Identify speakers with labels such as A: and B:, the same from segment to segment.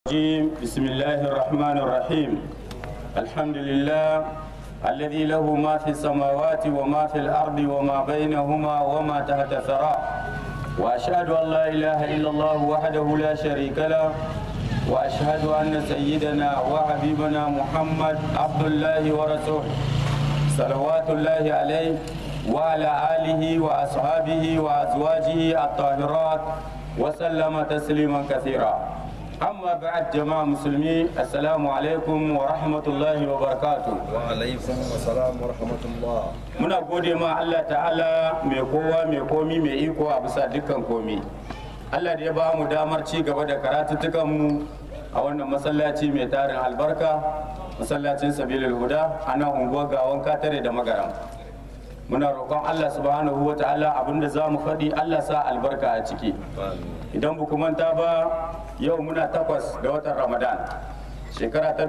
A: الرجيم بسم الله الرحمن الرحيم الحمد لله الذي له ما في السماوات وما في الأرض وما بينهما وما تحت الثرى وأشهد أن لا إله إلا الله وحده لا شريك له وأشهد أن سيدنا وحبيبنا محمد عبد الله ورسوله صلوات الله عليه وعلى آله وأصحابه وأزواجه الطاهرات وسلم تسليما كثيرا أما بعد جماعة مسلمين السلام عليكم ورحمة الله وبركاته
B: وعليكم السلام ورحمة الله
A: muna gode ma Allah ta'ala mai kowa mai komi mai iko a bisa dukkan komi Allah da ya ba mu damar ci gaba da karatuttukan mu a wannan masallaci mai tarin albarka masallacin sabilul huda a nan unguwar gawan katare da magaram muna roƙon Allah subhanahu wa ta'ala abinda za mu faɗi Allah sa albarka a ciki idan ba manta ba yau muna takwas da watan ramadan shekara ta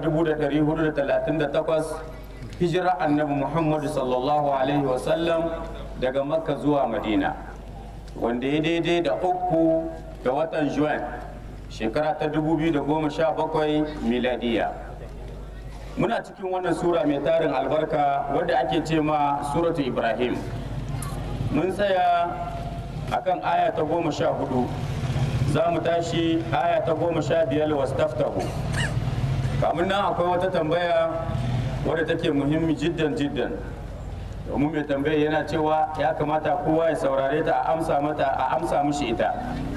A: 1438 hijira annabi muhammadu sallallahu alaihi wasallam daga makka zuwa madina wanda ya daidai da uku da watan juan shekara ta 2017 miladiya muna cikin wannan sura mai tarin albarka wadda ake ce ma suratu ibrahim mun tsaya akan aya ta goma sha hudu za mu tashi aya ta goma sha biyar wastaftahu kamun nan akwai wata tambaya wadda take muhimmi jiddan jiddan domin mai tambaya yana cewa ya kamata kowa ya saurare ta a amsa mata a amsa mishi ita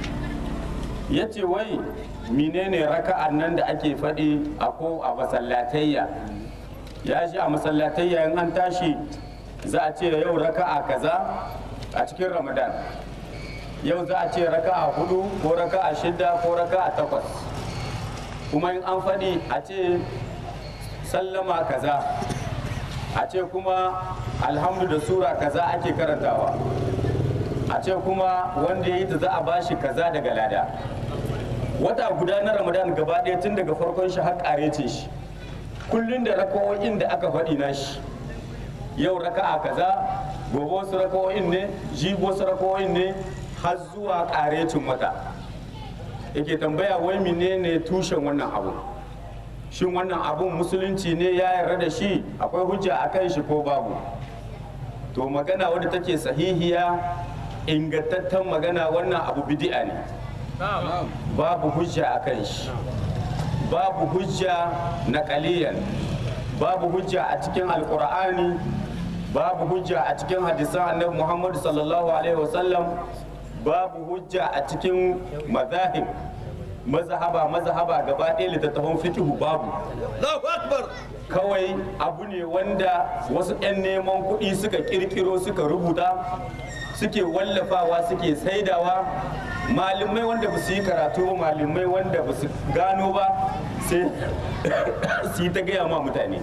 A: ya ce wai menene raka'an nan da ake faɗi a ko a masallatayya ya shi a masallatayya in an tashi za a ce yau raka'a kaza a cikin ramadan yau za a ce raka'a hudu ko raka'a shida ko raka'a takwas kuma in an faɗi a ce sallama kaza a ce kuma alhamdu da sura kaza ake karantawa a ce kuma wanda ya yi ta za a bashi kaza daga lada wata guda na ramadan gaba ɗaya tun daga farkon shi har ƙarece shi kullum da rakawoyin da aka faɗi na shi yau raka'a kaza gobe wasu rakawoyin ne jibi wasu rakawoyin ne har zuwa ƙarecin wata yake tambaya wai menene tushen wannan abu shin wannan abun musulunci ne ya yarda da shi akwai hujja a kan shi ko babu to magana wadda take sahihiya ingantaccen magana wannan abu bidi'a ne babu hujja a kan shi babu hujja na kaliyan babu hujja a cikin alkur'ani babu hujja a cikin hadisan annabi muhammadu sallallahu alaihi wasallam babu hujja a cikin mazahib mazhaba mazhaba gaba ɗaya littattafan fikihu babu
B: Allahu Akbar
A: kawai abu ne wanda wasu 'yan neman kuɗi suka kirkiro suka rubuta suke wallafawa suke saidawa malamai wanda ba su yi karatu ba malamai wanda ba su gano ba sai su yi ta gaya ma mutane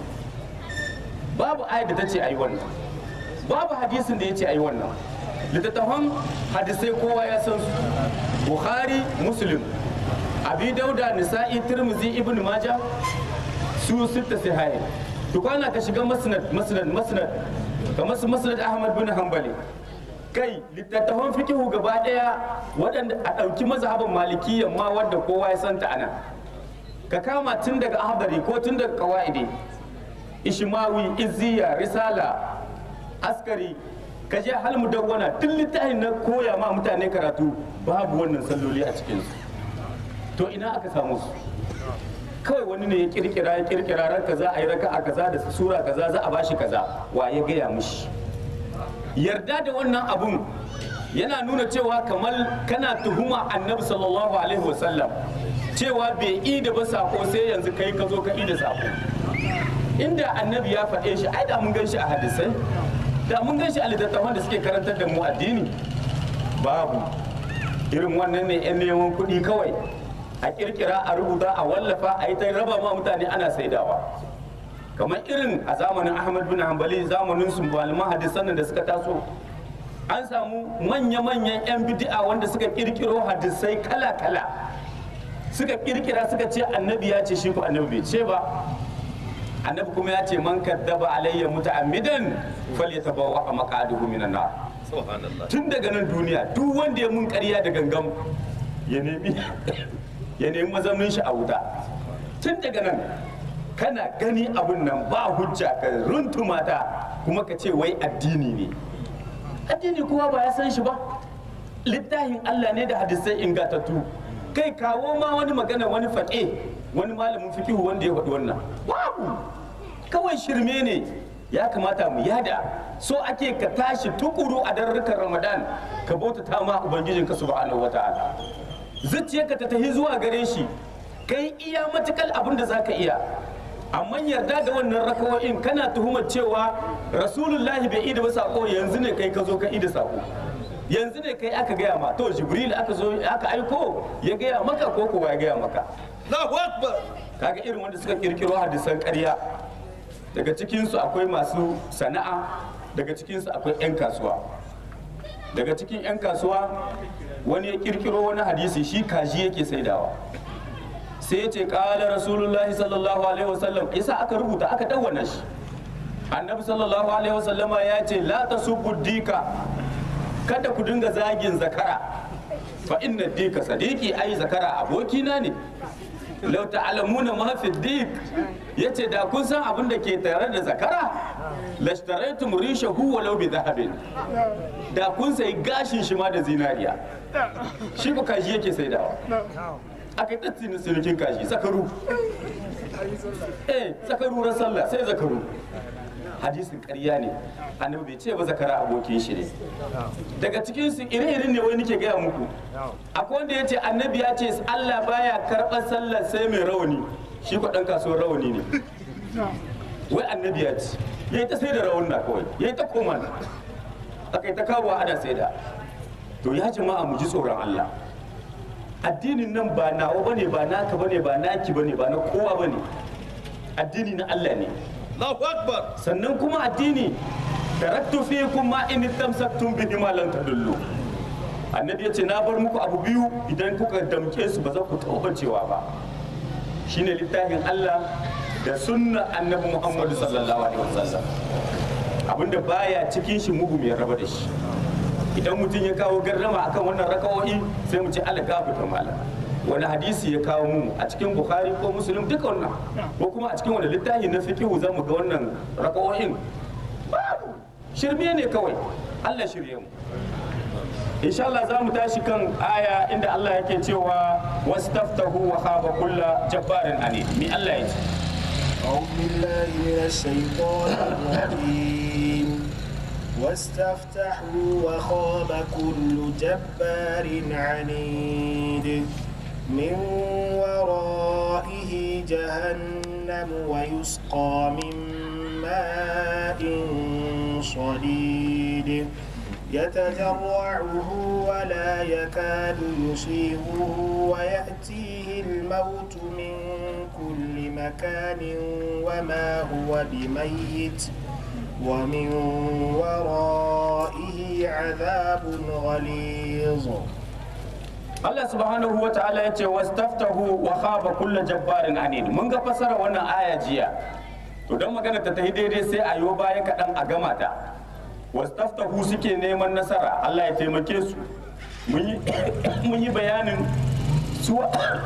A: babu ayat da ta ce a yi wannan babu hadisin da ya ce a yi wannan littattafan hadisai kowa ya san su bukhari muslim abi dauda nisa'i tirmizi ibn maja su sitta sahih to kwana ka shiga masnad masnad masnad kamar su masnad ahmad bin hanbali kai littattafan fikihu gaba daya waɗanda a ɗauki mazhabin malikiyyan ma wadda kowa ya santa ana ka kama tun daga ahdari ko tun daga qawaidi ishmawi izziya risala askari ka je hal mudawwana duk littafin na koya ma mutane karatu babu wannan salloli a cikinsu to ina aka samu su kawai wani ne ya kirkira ya kirkira ran kaza a yi raka a kaza da sura kaza za a bashi kaza wa ya gaya mishi yarda da wannan abun yana nuna cewa kamar kana tuhuma annabi sallallahu alaihi wasallam cewa bai yi da ba sako sai yanzu kai ka zo ka yi da sako inda annabi ya faɗe shi ai da mun gan shi a hadisai da mun gan shi a littattafan da suke karantar da mu addini babu irin wannan ne yan neman kuɗi kawai a kirkira a rubuta a wallafa a yi ta raba ma mutane ana saidawa kamar irin a zamanin ahmad bin hanbali zamanin su malaman hadisan da suka taso an samu manya-manyan 'yan bidi'a wanda suka kirkiro hadisai kala-kala suka kirkira suka ce annabi ya ce shi ko annabi bai ce ba annabi kuma ya ce man kaddaba alayya muta'ammidan falyatabawa maqaduhu minan nar
B: subhanallah
A: tun daga nan duniya duk wanda ya mun ƙarya da gangan ya nemi ya nemi mazaunin shi a wuta tun daga nan kana gani abun nan ba hujja ka runtuma ta kuma ka ce wai addini ne addini kowa ba ya san shi ba littafin Allah ne da hadisai ingantattu kai kawo ma wani magana wani faɗe wani malamin fikihu wanda ya faɗi wannan babu kawai shirme ne ya kamata mu yada so ake ka tashi tukuru a darrukan ramadan ka bautata ma ubangijinka subhanahu wata'ala zuciyarka ta tafi zuwa gare shi kai iya matukal abin da zaka iya amma yarda da wannan rakawoyin kana tuhumar cewa rasulullahi bai ida ba sako yanzu ne kai ka zo ka ida sako yanzu ne kai aka gaya ma to jibril aka zo aka aiko ya gaya maka ko kowa ya gaya maka
B: Allahu Akbar.
A: kaga irin wanda suka kirkiro hadisan ƙarya daga cikinsu akwai masu sana'a daga cikinsu akwai 'yan kasuwa daga cikin 'yan kasuwa wani ya kirkiro wani hadisi shi kaji yake saidawa sai ya ce ƙala rasulullahi sallallahu alaihi wasallam isa aka rubuta aka dawwana shi annabi sallallahu alaihi wasallama ya ce la tasubbu dika kada ku dinga zagin zakara fa inna dika sadiki ai zakara abokina ne lau ta'lamuna ma fi dik yace da kun san abin da ke tare da zakara lashtaraitum rishahu walau bi dhahabin da kun sai gashin shi ma da zinariya shi ko kaji yake saidawa aka yi tattalin sinikin kaji zakaru eh zakaru ran sallah sai zakaru hadisin ƙarya ne annabi bai ce ba zakara abokin shi ne daga cikin su ire-iren ne wai nake gaya muku akwai wanda ya ce annabi ya ce Allah baya karɓar sallar sai mai rawani shi ko ɗan kasuwar rawani ne wai annabi ya ce ya yi ta sai da rawan na kawai ya yi ta koma aka yi ta kawo ana sai da to ya jama'a mu ji tsoron Allah addinin nan ba nawa bane ba naka bane ba naki bane ba na kowa bane addini na Allah ne
B: Allahu Akbar.
A: sannan kuma addini taraktu fikum ma in tamsaktum bihi ma lan tadullu annabi ya ce na bar muku abu biyu idan kuka damke su ba za ku taɓa cewa ba shine littafin Allah da sunna annabi Muhammadu sallallahu alaihi wasallam abinda baya cikin shi mugu mai raba da shi idan mutum ya kawo gardama akan wannan raka'o'i sai mu ce Allah gafarta malam wani hadisi ya kawo mu a cikin bukhari ko muslim duka wannan ko kuma a cikin wani littafi na fiqhu za mu ga wannan raka'o'in babu shirme ne kawai Allah shirye mu insha Allah za mu tashi kan aya inda Allah yake cewa wastaftahu wa khaba kulla jabbarin ani mi Allah ya ce
C: أعوذ بالله من الشيطان الرجيم واستفتحوا وخاب كل جبار عنيد من ورائه جهنم ويسقى من ماء صديد يتجرعه ولا يكاد يصيبه ويأتيه الموت من كل مكان وما هو بميت ومن ورائه عذاب غليظ
A: Allah subhanahu wa ta'ala ya ce wastaftahu wa khaba kulla jabbarin anid mun ga fasara wannan aya jiya to don magana ta tafi daidai sai a yo baya kaɗan a gama ta wastaftahu suke neman nasara Allah ya taimake su mun yi mun yi bayanin su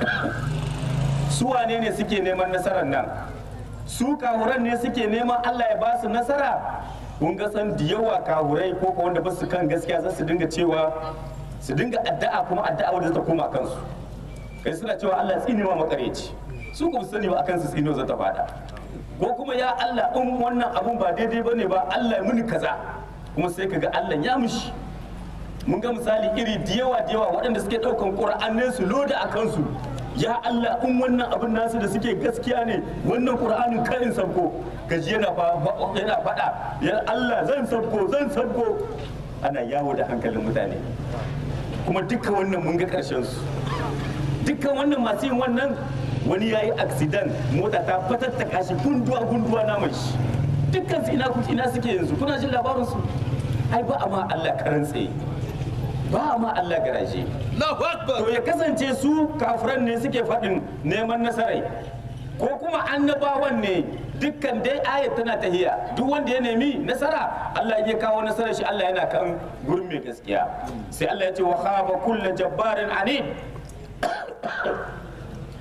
A: su wane ne suke neman nasarar nan su kahuran ne suke neman Allah ya ba su nasara kun ga san da yawa kahurai ko ko wanda ba su kan gaskiya za su dinga cewa su dinga addu'a kuma addu'a wadda ta koma kansu kai suna cewa Allah ya tsine ma makareci su kuma sani ba akan su tsino za ta fada ko kuma ya Allah in wannan abun ba daidai bane ba Allah ya muni kaza kuma sai kaga Allah ya mushi mun ga misali iri da yawa da yawa waɗanda suke ɗaukan ƙur'anai su loda a kansu ya Allah in wannan abin nasu da suke gaskiya ne wannan ƙur'anin karin sabko gaji yana yana faɗa ya Allah zan sabko zan sabko ana yawo da hankalin mutane kuma dukkan wannan mun ga ƙarshen su dukkan wannan masu yin wannan wani ya yi accident mota ta fatattaka shi gunduwa gunduwa na mai shi dukkan su ina ina suke yanzu kuna jin labarin su ai ba a ma Allah karan tsaye ba a ma Allah garaje
B: Allahu Akbar.
A: to ya kasance su kafiran ne suke faɗin neman nasarai ko kuma annabawan ne dukkan dai ayat tana tahiya duk wanda ya nemi nasara Allah ya kawo nasarar shi Allah yana kan gurin mai gaskiya sai Allah ya ce wa khaba kullu jabbarin anid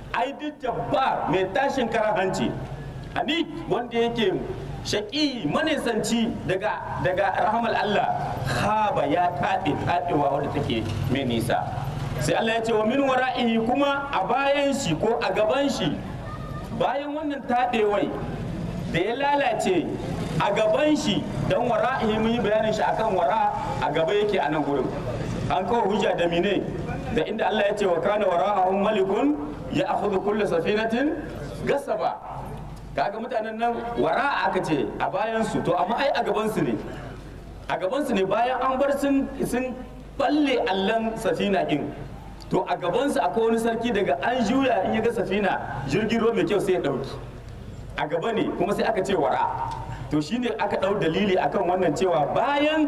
A: ai duk jabbar mai tashin karan hanci ani wanda yake shaƙi manisanci daga daga rahamal Allah haba ya taɗe taɗewa wadda take mai nisa sai Allah ya ce wa min wara'ihi kuma a bayan shi ko a gaban shi bayan wannan taɗewai da ya lalace a gaban shi don wara'ihi mun yi bayanin shi akan wara a gaba yake a nan gurin an kawo hujja da mine da inda Allah ya ce wa kana wara'ahum malikun ya akhudhu kullu safinatin gasaba kaga mutanen nan wara aka ce a bayan su to amma ai a gaban su ne a gaban su ne bayan an bar sun sun balle allan safina din to a gaban su akwai wani sarki daga an juya in ya ga safina jirgin ruwa mai kyau sai ya dauki a gaba ne kuma sai aka ce wara to shine aka dau dalili akan wannan cewa bayan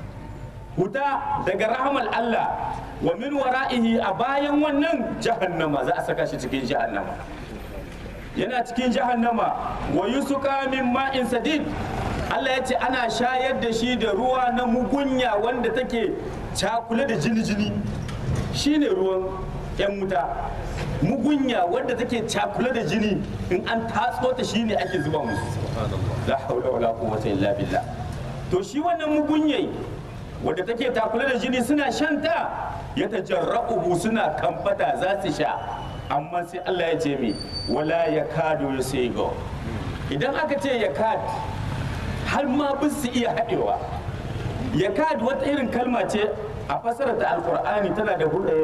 A: huta daga rahamal Allah wa min wara'ihi a bayan wannan jahannama za a saka shi cikin jahannama yana cikin jahannama wa yusuka min ma'in sadid Allah ya ce ana shayar da shi da ruwa na mugunya wanda take cakule da jini-jini shine ruwan 'yan wuta mugunya wanda take cakule da jini in an tatso ta shine ake zuba musu la haula wala quwwata illa billah to shi wannan mugunyai wadda take takule da jini suna shanta ya tajarra'uhu suna kamfata za su sha amma sai Allah ya ce mi wala ya kado ya sai go idan aka ce ya kad har ma bin su iya haɗewa ya kad wata irin kalma ce a fasarar ta alkur'ani tana da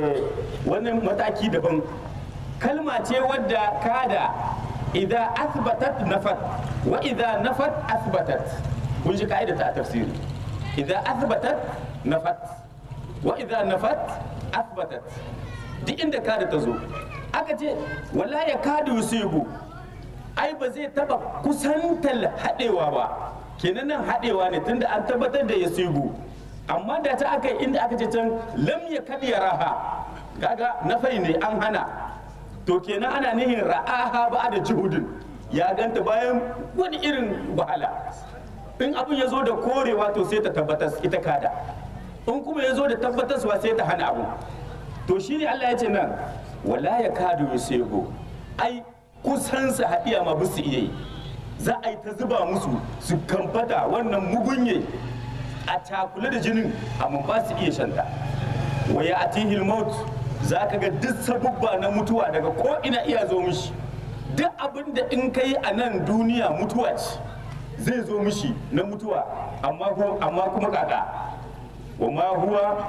A: wani mataki daban kalma ce wadda kada idan asbatat nafat wa idan nafat asbatat kun ji ka'ida ta tafsiri idan asbatat nafat wa idan nafat asbatat duk inda kada ta zo aka ce wala ya kada yusibu ai ba zai taba kusantar haɗewa ba kenan nan haɗewa ne tunda an tabbatar da yusibu amma da ta aka inda aka ce can lam ya kad raha kaga nafai ne an hana to kenan ana nihin ra'aha ba da juhudin ya ganta bayan wani irin wahala in abin ya zo da korewa to sai ta tabbatas ita kada in kuma ya zo da tabbataswa sai ta hana abu to shi ne Allah ya ce nan wala ya kadu yusego ai kusan su haɗiya ma bisu iya yi za a yi ta zuba musu su kamfata wannan mugunye a cakule da jinin amma ba su iya shanta wa ya atihil maut za ka ga duk sabubba na mutuwa daga ko ina iya zo mishi duk abin da in kai a nan duniya mutuwa ce zai zo mishi na mutuwa amma kuma kaka wa ma huwa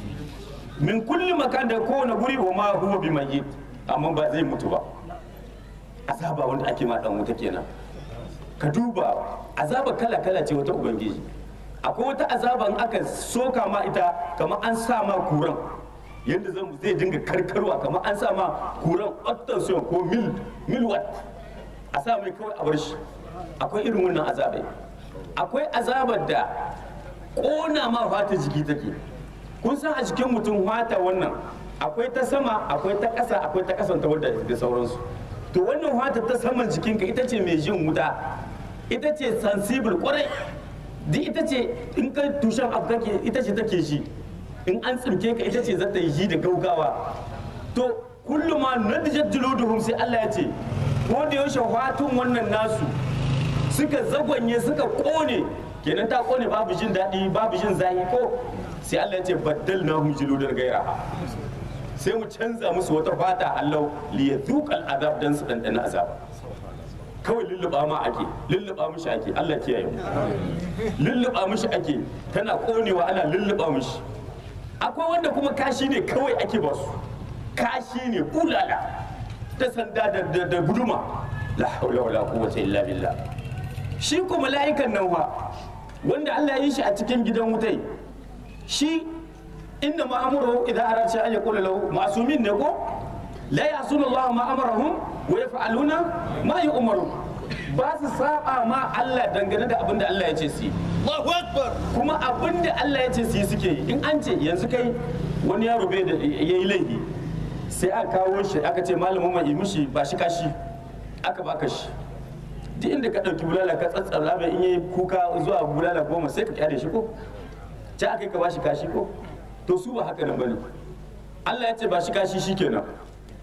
A: min kulli makan da kowane guri wa ma huwa bi mayyit amma ba zai mutu ba azaba wanda ake ma dan wuta kenan ka duba azaba kala kala ce wata ubangiji akwai wata azaba in aka soka ma ita kamar an sa ma kuran yadda zan zai dinga karkarwa kamar an sa ma kuran octasiyon ko mil mil watt a sa mai kawai a bar shi akwai irin wannan azabai akwai azabar da kona ma fata jiki take kun san a jikin mutum fata wannan akwai ta sama akwai ta ƙasa akwai ta ƙasan ta wadda da sauransu to wannan fata ta saman jikinka ita ce mai jin wuta ita ce sensible kwarai duk ita ce in ka tushen abu kake ita ce take shi in an tsinke ka ita ce za ta yi shi da gaugawa to kullum ma nadijat juluduhum sai Allah ya ce ko da yaushe fatun wannan nasu suka zagwanye suka kone kenan ta kone babu jin daɗi babu jin zahi ko sai Allah ya ce baddal na hum juludar gaira sai mu canza musu wata fata Allah li yadhuqal azab dan su dandana azab kawai lulluba ma ake lulluba mishi ake Allah kiyaye mu lulluba mishi ake tana konewa ana lulluba mishi akwai wanda kuma kashi ne kawai ake basu kashi ne bulala ta sanda da guduma la haula wala quwwata illa billah shi ko mala'ikan nan wa wanda Allah ya yi shi a cikin gidan wutai shi inna ma amuru idan arace an yaqula lahu masumin ne ko la yasuna Allah ma amarahum wa yaf'aluna ma yu'maru ba su saba ma Allah dangane da abin da Allah ya ce su yi
B: Allahu Akbar.
A: kuma abin da Allah ya ce su yi suke yi in an ce yanzu kai wani yaro bai da yayi laifi sai aka kawo shi aka ce malamin mai mishi ba shi kashi aka baka shi duk inda ka ɗauki bulala ka tsatsara mai in yi kuka zuwa bulala goma sai ka kyale shi ko ci aka yi ka bashi kashi ko to su ba haka nan bane Allah ya ce ba shi kashi shikenan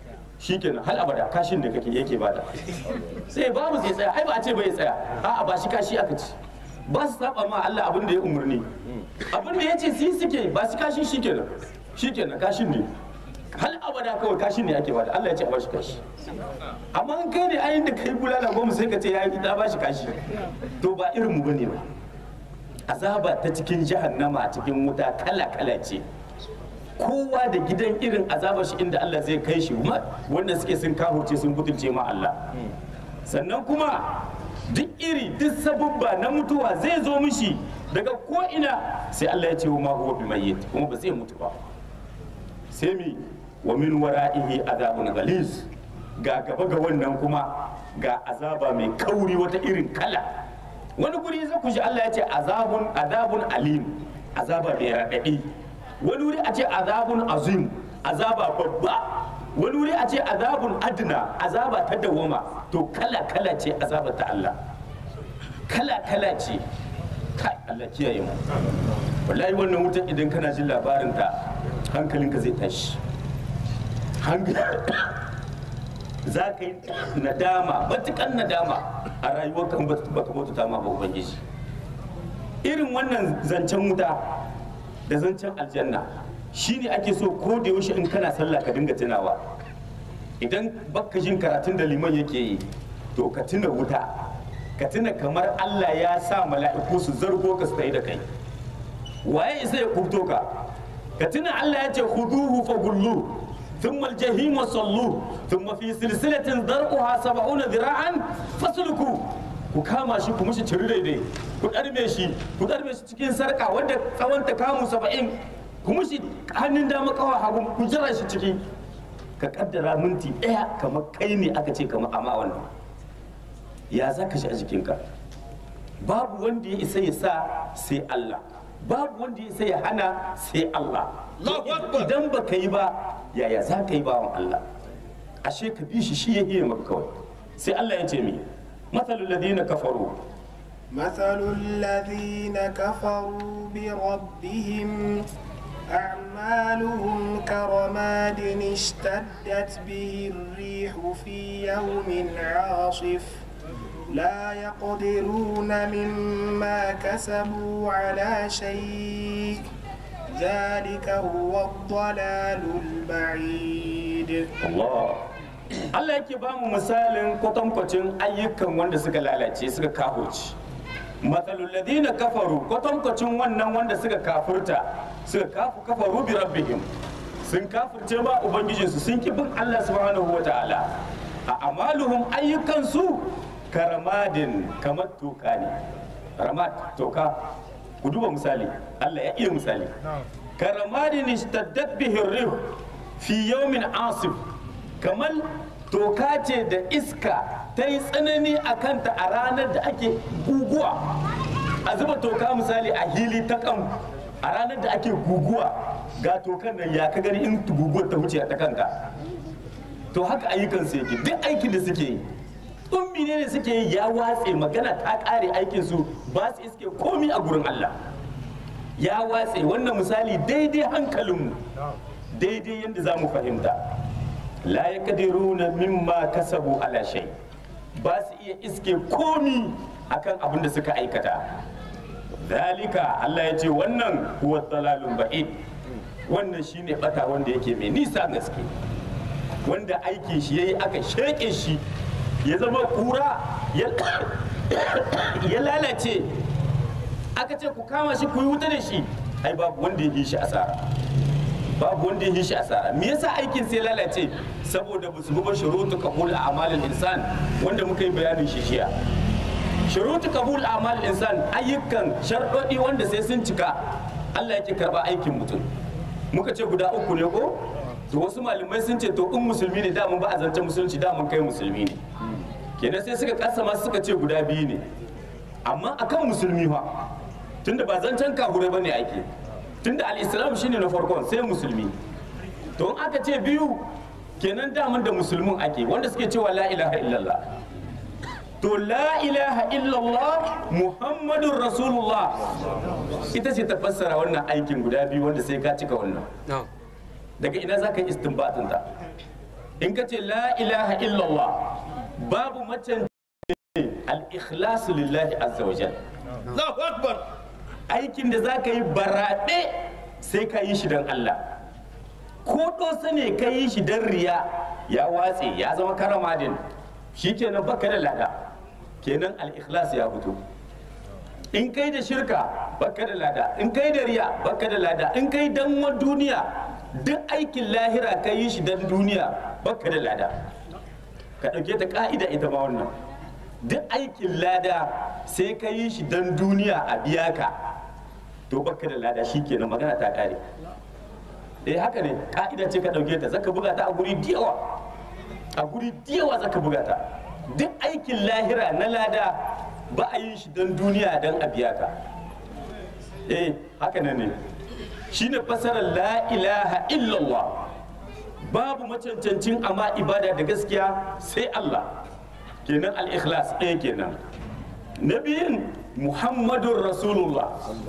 A: shikenan hal abada kashin da kake yake bada sai babu zai tsaya ai ba a ce bai tsaya a'a ba shi kashi aka ci ba su saba ma Allah abin da ya umarni abin da ya ce su suke ba su kashin shikenan shikenan kashin ne hal abada kawai kashin ne ake bada Allah ya ce a bashi kashi amma in kai ne ayin da kai bulala goma sai ka ce ya yi ta bashi kashi to ba irin mu bane ba azaba ta cikin jahannama a cikin wuta kala kala ce kowa da gidan irin azabar shi inda Allah zai kai shi ma wanda suke sun kahurce sun butulce ma Allah sannan kuma duk iri duk sabubba na mutuwa zai zo mishi daga ko ina sai Allah ya ce wa ma huwa bimayyit kuma ba zai mutu ba sai mi wa min wara'ihi azabun ghalis ga gaba ga wannan kuma ga azaba mai kauri wata irin kala wani guri za ku ji Allah ya ce azabun azabun alim azaba mai raɗaɗi wani wuri a ce azabun azim azaba babba wani wuri a ce azabun adna azaba ta dawama to kala kala ce azaba ta Allah kala kala ce kai Allah kiyaye mu wallahi wannan wutar idan kana jin labarin ta hankalinka zai tashi za ka yi nadama matukan nadama a rayuwarka in baka bauta ma ba ubangiji irin wannan zancen wuta da zancen aljanna shine ake so ko da yaushe in kana sallah ka dinga tunawa idan baka jin karatun da liman yake yi to ka tuna wuta ka tuna kamar Allah ya sa mala'iku su zargo ka su da kai waye isa ya kubto ka ka tuna Allah ya ce khuduhu fa gullu thumma al-jahim sallu thumma fi silsilatin dar'uha 70 dhira'an fasluku ku kama shi ku mushi ciri daidai ku ɗarme shi ku ɗarme shi cikin sarka wanda tsawon ta kamu saba'in ku mushi hannun dama kawa hagu ku jira shi ciki ka kaddara minti ɗaya kamar kai ne aka ce kamar amma wannan ya za ka shi a jikinka babu wanda ya isa ya sa sai Allah babu wanda ya isa ya hana sai Allah
B: Allahu Akbar.
A: idan ba ka yi ba yaya za ka yi bawan Allah ashe ka bi shi shi ya iya maka kawai sai Allah ya ce mi mathalul ladina kafaru
C: مثل الذين كفروا بربهم أعمالهم كرماد اشتدت به الريح في يوم عاصف لا يقدرون مما كسبوا على شيء ذلك هو الضلال البعيد
A: Allah Allah yake ba mu misalin kwatankwacin ayyukan wanda suka lalace suka kahoci matsalul ladina kafaru kwatankwacin wannan wanda suka kafurta suka kafu kafaru bi rabbihim sun kafurce ma ubangijinsu sun ki bin Allah subhanahu wa ta'ala a amaluhum ayyukansu karamadin kamar toka ne ramad toka ku duba misali Allah ya iya misali karamadin ishtaddat bihi rih fi yawmin asif kamar toka ce da iska ta yi tsanani a kanta a ranar da ake guguwa a zuba toka misali a hili ta kan a ranar da ake guguwa ga tokan nan ya ka gani in guguwar ta wuce ta kanka to haka ayyukansu yake duk aikin da suke yi tsummi ne ne suke yi ya watse magana ta kare aikinsu ba su iske komi a gurin Allah ya watse wannan misali daidai hankalinmu daidai yadda za mu fahimta la ya kadiruna mimma kasabu ala shay ba su iya iske komi akan abin da suka aikata dalika Allah ya ce wannan huwa dalalun ba'id wannan shine bata wanda yake mai nisa gaske wanda aiki shi yayi aka sheke shi ya zama kura ya ya lalace aka ce ku kama shi ku yi wuta da shi ai babu wanda ya yi shi asara babu wanda ya yi shi asara me yasa aikin sai lalace saboda ba su bi ba shurutu qabul a'malil insan wanda muka yi bayanin shi shiya shurutu qabul a'malil insan ayyukan sharɗoɗi wanda sai sun cika Allah yake karba aikin mutum muka ce guda uku ne ko to wasu malamai sun ce to in musulmi ne da mun ba a zance musulunci da mun kai musulmi ne kenan sai suka kasa ma suka ce guda biyu ne amma akan musulmi fa tunda ba zancen kahure bane ake tunda al-islam shine na farkon sai musulmi to in aka ce biyu kenan daman da musulmin ake wanda suke cewa la ilaha illallah to la ilaha illallah muhammadun rasulullah ita ce ta fassara wannan aikin guda biyu wanda sai ka cika wannan daga ina za ka yi istinbatin ta in ka ce la ilaha illallah babu macen al-ikhlasu lillahi azza wa jalla
B: Allahu Akbar.
A: aikin da za ka yi baraɗe sai ka yi shi don Allah ko ɗosa ne ka yi shi don riya ya watse ya zama karamadin shi kenan baka da lada kenan al-ikhlas ya fito in kai da shirka baka da lada in kai da riya baka da lada in kai dan wa duniya duk aikin lahira ka yi shi dan duniya baka da lada ka ɗauke ta ka'ida ita ma wannan duk aikin lada sai ka yi shi dan duniya a biya ka to baka da lada shi kenan magana ta kare eh haka ne ka'ida ce ka ɗauke ta zaka buga ta a guri diyawa a guri diyawa zaka buga ta duk aikin lahira na lada ba a yin shi don duniya don a biya ka eh haka nan ne shine fasarar la ilaha illallah babu macancancin amma ibada da gaskiya sai Allah kenan al-ikhlas ɗaya kenan na biyun muhammadun rasulullah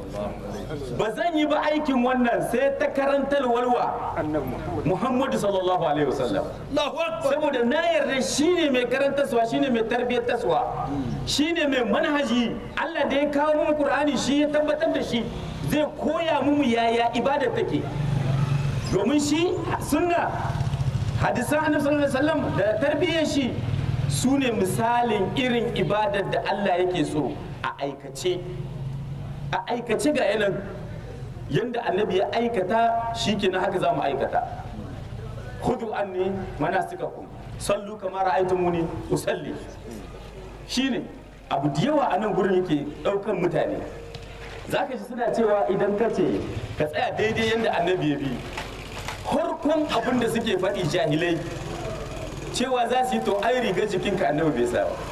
A: ba zan yi ba aikin wannan sai ta karantar walwa muhammadu sallallahu alaihi wasallam
B: Allahu Akbar.
A: saboda na yarda shine mai karantarwa shine mai tarbiyyatarwa shine mai manhaji Allah da ya kawo mu Qur'ani shi ya tabbatar da shi zai koya mu yaya ibada take domin shi sunna hadisan annabi sallallahu alaihi wasallam da tarbiyyar shi su ne misalin irin ibadar da Allah yake so a aikace a aikace ga yanan yanda annabi ya aikata shi kenan haka za mu aikata hudu anni manasikakum sallu kama ra'aytumuni usalli shine abu da yawa a nan gurin yake daukan mutane zaka ji suna cewa idan ka ce ka tsaya daidai yanda annabi ya bi farkon abin da suke faɗi jahilai cewa za su yi to ai riga jikinka annabi bai sa ba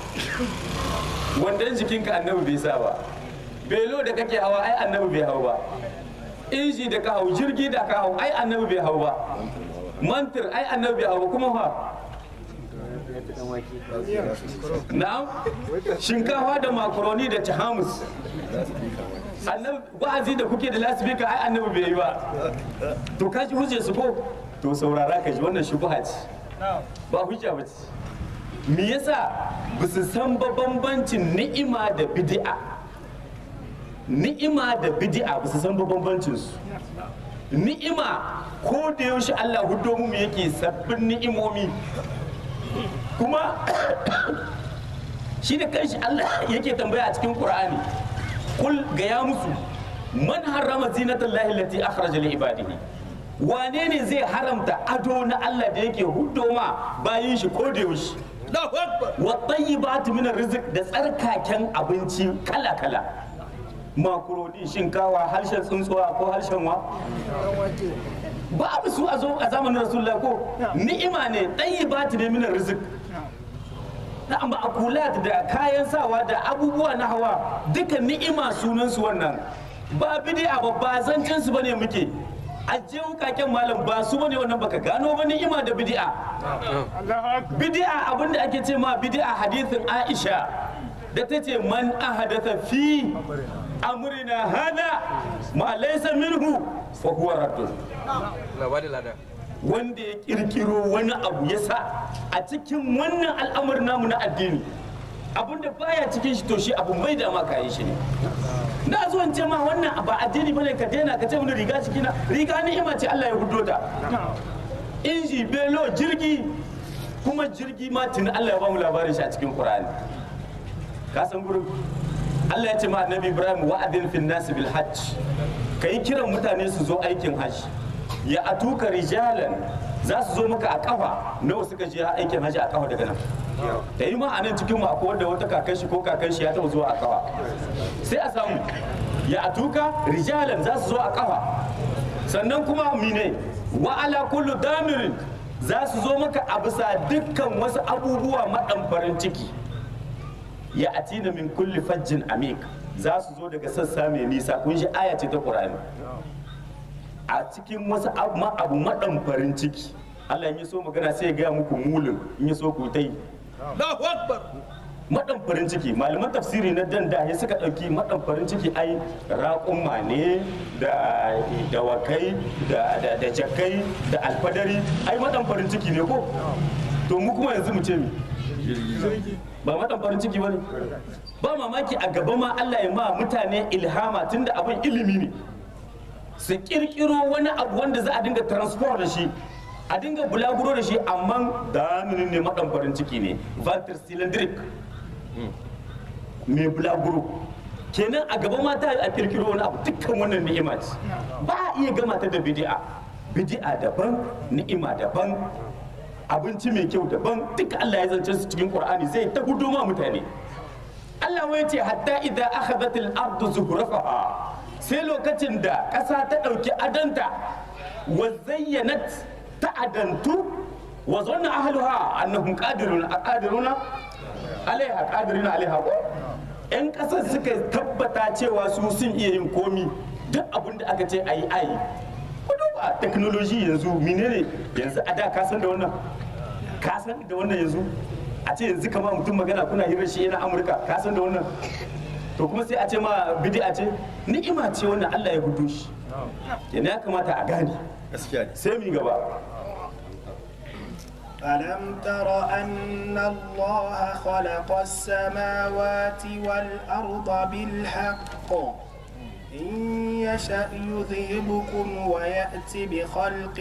A: wandon jikinka annabi bai sa ba belo da kake hawa ai annabi bai hau ba inji da ka hau jirgi da ka hau ai annabi bai hau ba mantir ai annabi bai hau ba kuma fa na'am shinkafa da makaroni da tahamus annabi wa'azi da kuke da lasifika ai annabi bai yi ba to ka ji hujjar su ko to saurara ka ji wannan shubha ce ba hujja ba ce me yasa ba su san ba bambancin ni'ima da bid'a ni'ima da bid'a ba su san ba bambancin su ni'ima ko da yaushe Allah hudo mu yake sabbin ni'imomi kuma shi da kanshi Allah yake tambaya a cikin Qur'ani kul ga ya musu man harrama zinatallahi allati akhraja li ibadihi wane ne zai haramta ado na Allah da yake hudo ma bayin shi ko da yaushe
B: Allahu Akbar.
A: wa tayyibatu min rizq da tsarkaken abinci kala kala makaroni shinkawa harshen tsuntsuwa ko harshen wa babu su a zo a zamanin rasulullah ko ni'ima ne tayyibatu ne min rizq na ma'akulat da kayan sawa da abubuwa na hawa duka ni'ima sunan su wannan ba bid'a ba ba zancen su bane muke aje wukaken malam ba su bane wannan baka gano ba ni'ima da bid'a bid'a abinda ake ce ma bid'a hadithin Aisha da ta ce man ahadatha fi amrina hada ma laysa minhu fa huwa raddun wanda ya kirkiro wani abu ya sa a cikin wannan al'amarin namu na addini abinda baya cikin shi to shi abu mai da maka yi shi ne na zo in ce ma wannan ba addini bane ka daina ka ce wani riga cikina riga ni'ima ce Allah ya hudo ta inji belo jirgi kuma jirgi ma tuni Allah ya ba mu labarin shi a cikin Qur'ani ka san gurin Allah ya ce ma annabi Ibrahim wa'adin fin nas bil hajj kai kiran mutane su zo aikin hajji ya atuka rijalan za su zo maka a kafa nawa suka je aikin hajji a kafa daga nan da yi ma a nan cikin mu akwai wanda wata kakan shi ko kakan shi ya taɓa zuwa a kafa sai a samu ya atuka rijalan za su zo a kafa sannan kuma mine wa ala kullu damirin za su zo maka a bisa dukkan wasu abubuwa maɗan ciki ya atina min kulli fajjin amik za su zo daga sassa mai nisa kun shi aya ce ta qur'ani a cikin wasu abu ma- abu maɗan farin ciki Allah in ya so magana sai ya gaya muku mulin in ya so ku ta yi
B: Allahu Akbar.
A: maɗan farin ciki malaman tafsiri na dan da ya suka ɗauki maɗan farin ciki ai raƙumma ne da dawakai da da da jakai da alfadari ai maɗan farin ciki ne ko to mu kuma yanzu mu ce mi ba maɗan farin ciki ba ne ba mamaki a gaba ma Allah ya ma mutane ilhama tunda abin ilimi ne su kirkiro wani abu wanda za a dinga transport da shi a dinga bulaguro da shi amma daminin ne maɗan farin ciki ne vantir cylindric mai bulaguro kenan a gaba mata a kirkiro wani abu dukkan wannan ni'ima ce ba a iya gama ta da bidi'a bidi'a daban ni'ima daban abinci mai kyau daban duka Allah ya zance su cikin Qur'ani zai ta gudu ma mutane Allah wai ce hatta idza akhadhat al-ardu zuhrafaha sai lokacin da ƙasa ta ɗauki adanta wa zayyanat ta adantu wa zanna ahluha annahum qadiruna qadiruna alaiha qadiruna alaiha ko yan ƙasar suka tabbata cewa su sun iya yin komi duk abin da aka ce ayi ayi ku duba technology yanzu menene yanzu a da ka san da wannan ka san da wannan yanzu a ce yanzu kama mutum magana kuna hirar shi yana amurka ka san da wannan to kuma sai a ce ma bid'a ce ni'ima ce wannan Allah ya hudu shi yana ya kamata a gane
B: gaskiya ne
A: sai mu gaba
C: ألم تر أن الله خلق السماوات والأرض بالحق إن يشأ يذهبكم ويأتي بخلق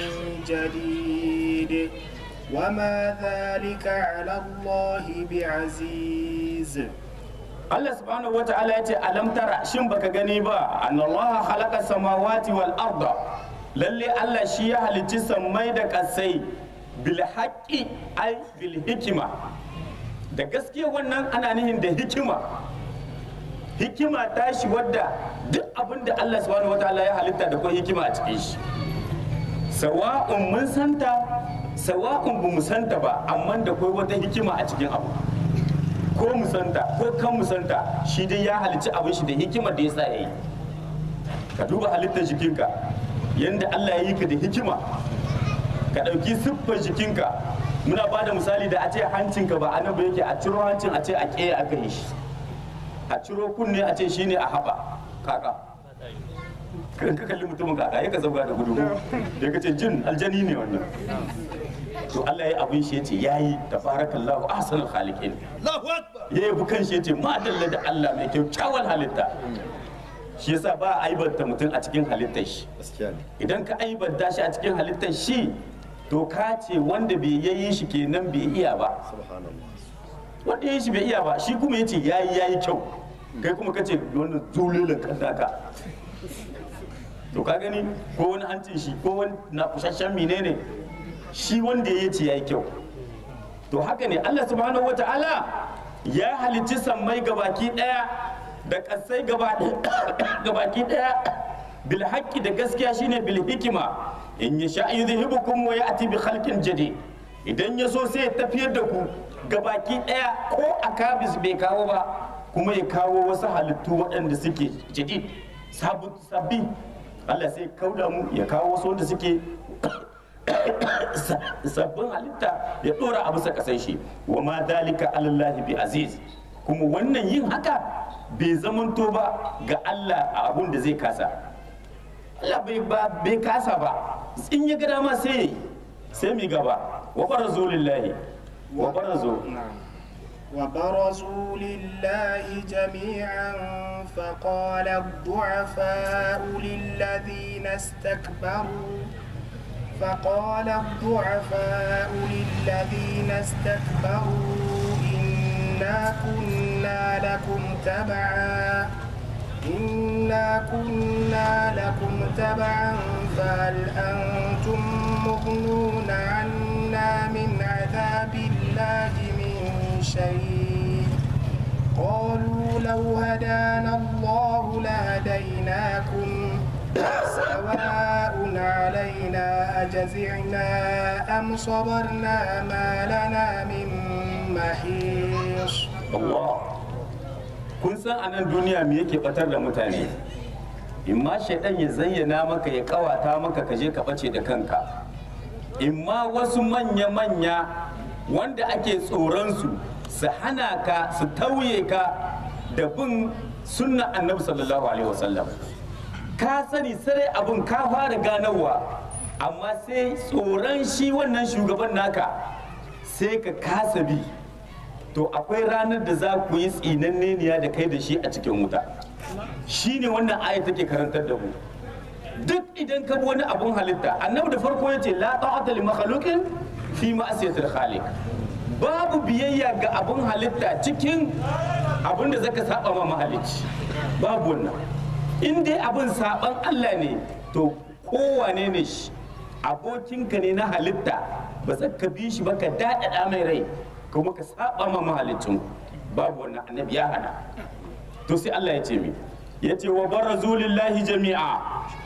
C: جديد وما ذلك على الله بعزيز
A: Allah subhanahu wata'ala ya ce alam tara shin baka gani ba annallaha khalaqa samawati wal arda lalle Allah shi ya halicci sammai da kasai bil haqqi ai bil hikima da gaskiya wannan ana nihin da hikima hikima ta shi wadda duk abin da Allah subhanahu wata'ala ya halitta da kuma hikima a cikin shi sawa'un mun santa sawa'un ba mu santa ba amma da kai wata hikima a cikin abu ko musanta ko kan musanta shi dai ya halicci abin shi da hikimar da ya sa ya yi ka duba halittar jikinka yadda Allah ya yi ka da hikima ka ɗauki siffar jikinka muna ba da misali da a ce hancinka ba anan ba yake a ciro hancin a ce a ƙeya aka yi shi a ciro kunne a ce shine a haɓa kaka kan ka kalli mutumin kaka ya ka zauga da gudu da ka ce jin aljani ne wannan to Allah ya abin shi yace yayi tabarakallahu ahsanul khaliqin
B: Allahu akbar
A: ya yabi kan shi yace madalla da Allah mai kyakkyawan halitta shi yasa ba a aibanta mutum a cikin halittar shi
B: gaskiya ne
A: idan ka aibanta shi a cikin halittar shi to ka ce wanda bai yayi shi kenan bai iya ba
B: subhanallah
A: wanda yayi shi bai iya ba shi kuma yace yayi yayi kyau kai kuma ka ce wannan zululin kandaka to ka gani ko wani hancin shi ko wani na kusasshen menene shi wanda ya ce yayi kyau to haka ne Allah subhanahu wata'ala ya halicci sammai gabaki daya da kasai gabaki daya bil haqqi da gaskiya shine bil hikima in yasha yudhibukum wa ya'ti bi khalqin jadid idan ya so sai ya tafiyar da ku gabaki daya ko akabis bai kawo ba kuma ya kawo wasu halittu waɗanda suke jadid sabu- sabbi Allah sai kauda mu ya kawo wasu wanda suke sabbin halitta ya dora a bisa kasan shi wa ma dalika alallahi bi aziz kuma wannan yin haka bai zamanto ba ga Allah a abun da zai kasa Allah bai ba bai kasa ba in ya ga dama sai yayi sai mi gaba wa barazu lillahi wa barazu
C: نعم وبرزوا لله جميعا فقال الضعفاء للذين استكبروا فقال الضعفاء للذين استكبروا إنا كنا لكم تبعا إنا كنا لكم تبعا فهل أنتم مغنون عنا من عذاب الله من شيء قالوا لو هدانا الله لهديناكم سواء علينا أجزعنا أم صبرنا ما لنا من محيص
A: Allah kun san a nan duniya me yake batar da mutane in ma shaidan ya zayyana maka ya kawata maka ka je ka bace da kanka in ma wasu manya-manya wanda ake tsoron su su hana ka su tauye ka da bin sunna annabi sallallahu alaihi wasallam ka sani sarai abin ka fara ganowa amma sai tsoron shi wannan shugaban naka sai ka kasa bi to akwai ranar da za ku yi tsinanneniya da kai da shi a cikin wuta shi ne wannan aya take karantar da mu duk idan ka bi wani abun halitta annabi da farko ya ce la ta'ata li makhluqin fi ma'siyatil khaliq babu biyayya ga abun halitta cikin abun da zaka saba ma mahalicci babu wannan in dai abun saban Allah ne to kowane ne shi abokinka ne na halitta ba za ka bi shi ba ka daɗaɗa mai rai kuma ka saba ma mahalicin babu wannan annabi ya hana to sai Allah ya ce mi ya ce wa barazu lillahi jami'a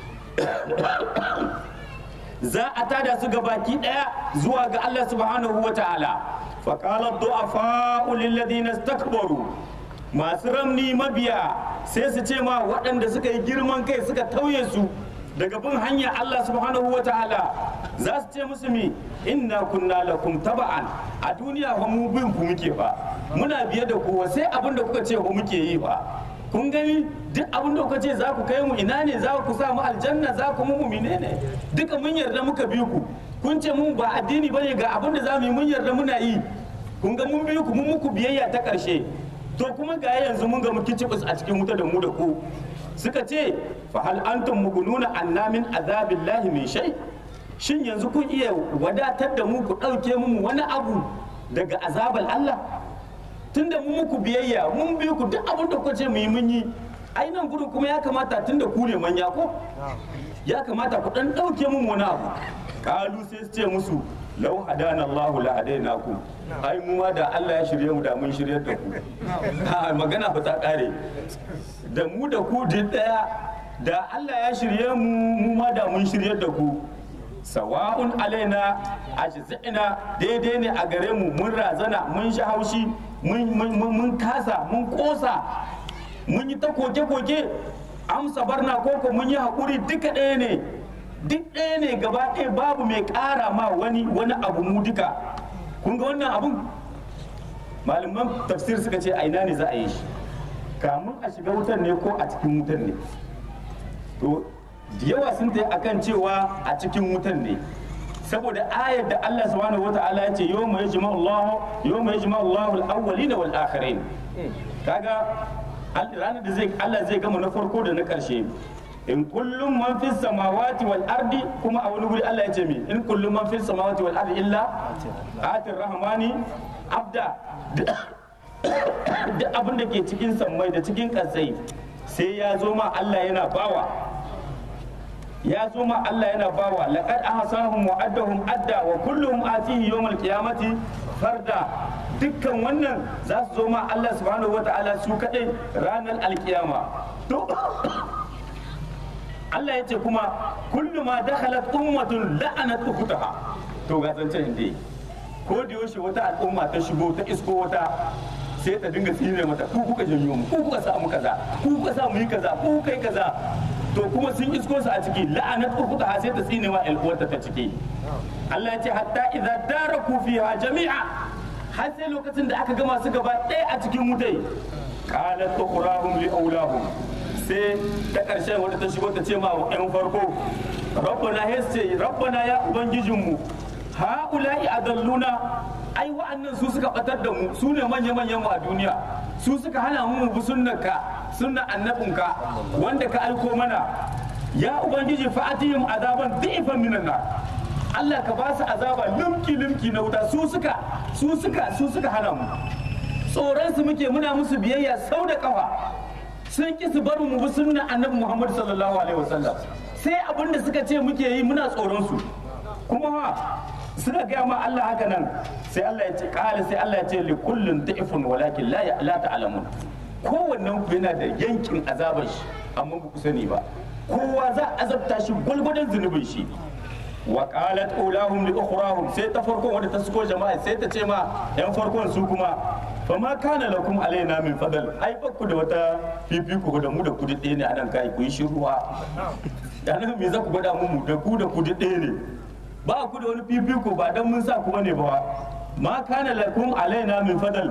A: za a tada su ga baki daya zuwa ga Allah subhanahu wa ta'ala fa qala du'afa'u lil ladina istakbaru masu ramni mabiya sai su ce ma waɗanda suka yi girman kai suka tauye su daga bin hanya Allah subhanahu wa ta'ala za su ce musu mi inna kunna lakum taba'an a duniya fa mu bin ku muke fa muna biye da ku sai abin da kuka ce ku muke yi fa kun gani duk abin da kuka ce za ku kai mu ina ne za ku sa mu aljanna za ku mu mumine ne duka mun yarda muka bi ku kun ce mun ba addini bane ga abin da za mu yi mun yarda muna yi kun ga mun bi ku mun muku biyayya ta karshe to kuma ga yanzu mun ga muke cibis a cikin wuta da mu da ku suka ce fa hal antum mugununa anna min azabillahi min shay shin yanzu kun iya wadatar da mu ku dauke mu wani abu daga azabal Allah tunda mun muku biyayya mun bi ku duk abin da kuka ce mu yi mun yi ai nan gudu kuma ya kamata tunda ku ne manya ko ya kamata ku dan dauke mun wani abu kalu sai su ce musu lau hadana Allah la hadainakum ai mu ma da Allah ya shirye mu da mun shirye da ku ha magana ba ta kare da mu da ku duk daya da Allah ya shirye mu mu ma da mun shirye da ku sawa'un alaina ajza'ina daidai ne a gare mu mun razana mun sha haushi mun kasa mun kosa mun yi ta koke-koke amsa barna koko mun yi haƙuri duka ɗaya ne duk ɗaya ne gaba ɗaya babu mai ƙara ma wani wani abu mu duka kun ga wannan abun malaman tafsir suka ce a ina ne za a yi shi kamun a shiga wutan ne ko a cikin wutan ne to da yawa sun ta akan cewa a cikin wutan ne saboda ayar da Allah subhanahu wata'ala ya ce yawma yajma'u Allah yawma yajma'u Allah al-awwalina wal akhirin kaga ranar da zai Allah zai gama na farko da na karshe in kullum man fis samawati wal ardi kuma a wani guri Allah ya ce mi in kullum man fis samawati wal ardi illa atir rahmani abda duk abin da ke cikin sammai da cikin kasai sai ya zo ma Allah yana bawa ya zo ma Allah yana bawa laqad ahsahum wa addahum adda wa kulluhum atihi yawmal qiyamati farda dukkan wannan za su zo ma Allah subhanahu wata'ala su kadai ranar alkiyama to Allah ya ce kuma kullu ma dakhalat ummatun la'anat ukhtaha to ga zancen inda ko da yaushe wata al'umma ta shigo ta isko wata sai ta dinga tsine mata ku kuka janyo mu ku kuka sa mu kaza ku kuka sa mu yi kaza ku kuka yi kaza to kuma sun isko su a ciki la'anat ukhtaha sai ta tsine wa al'uwarta ta ciki Allah ya ce hatta idza daraku fiha jami'a har sai lokacin da aka gama su gaba ɗaya a cikin wutai qalat ukhrahum li awlahum sai ta ƙarshen wadda ta shigo ta ce ma yan farko rabbana hesse rabbana ya ubangijinmu ha'ula'i adalluna ai wa'annan su suka batar da mu su ne manya manyan mu a duniya su suka hana mu mu bi sunnarka sunnar annabinka wanda ka aiko mana ya ubangiji fa'atihim azaban dhi'fan minan nar Allah ka ba su azaba limki limki na wuta su suka su suka su suka hana mu tsoron su muke muna musu biyayya sau da kafa sun ki su bar mu bi sunnan annabi Muhammad sallallahu alaihi wasallam sai abin da suka ce muke yi muna tsoron su kuma ha suka gaya ma Allah haka nan sai Allah ya ce kala sai Allah ya ce li kullun da'ifun walakin la la ta'lamun kowannen ku yana da yankin azabar shi amma ba ku sani ba kowa za a azabta shi gulgudan zunubin shi wa qalat ulahum li ukhrahum sai ta farkon wanda ta suko jama'a sai ta ce ma yan farkon su kuma fa ma kana lakum alaina min fadal ai ba ku da wata fifiko da mu da ku ɗaya ne anan kai ku yi shiruwa dan me za ku gwada mu da ku da ku ɗaya ne ba ku da wani fifiko ba dan mun sa ku bane ba ma kana lakum alaina min fadal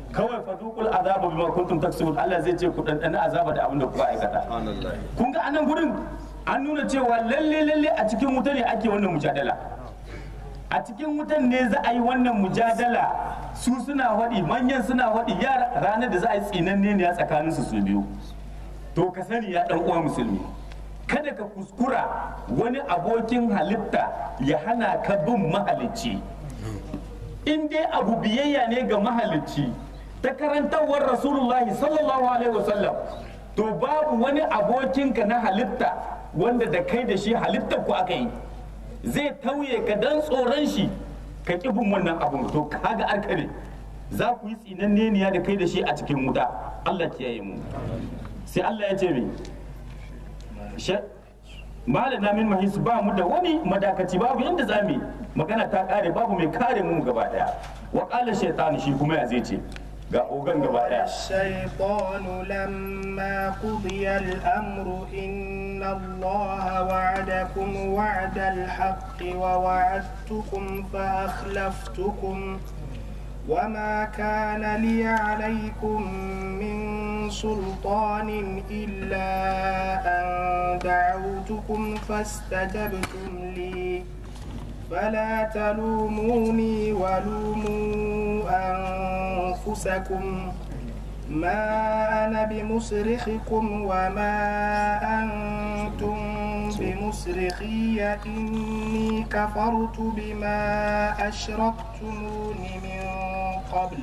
A: kawai fadukul azaba bima kuntum taksubun Allah zai ce ku dandana azaba da abin da kuka aikata kun ga anan gurin an nuna cewa lalle lalle a cikin wuta ne ake wannan mujadala a cikin wutan ne za a yi wannan mujadala su suna faɗi manyan suna faɗi yara ranar da za a yi tsinanne ne a tsakanin su su biyu to ka sani ya ɗan uwa musulmi kada ka kuskura wani abokin halitta ya hana ka bin mahalicci in dai abu biyayya ne ga mahalicci ta karantarwar rasulullahi sallallahu alaihi wasallam to babu wani abokinka na halitta wanda da kai da shi halittar ku aka yi zai tauye ka dan tsoron shi ka ƙi bin wannan abun to kaga arka ne za ku yi tsinanneniya da kai da shi a cikin wuta Allah kiyaye mu sai Allah ya ce mi malana min mahis ba mu da wani madakaci babu yanda za mu yi magana ta kare babu mai kare mu gaba daya wa qala shaytan shi kuma ya zai ce ga ogan gaba daya
C: الشيطان لما قضي الأمر إن الله وعدكم وعد الحق ووعدتكم فأخلفتكم وما كان لي عليكم من سلطان إلا أن دعوتكم فاستجبتم لي فلا تلوموني ولوموا أنفسكم ما أنا بمصرخكم وما أنتم بمصرخي إني كفرت بما أشركتمون من قبل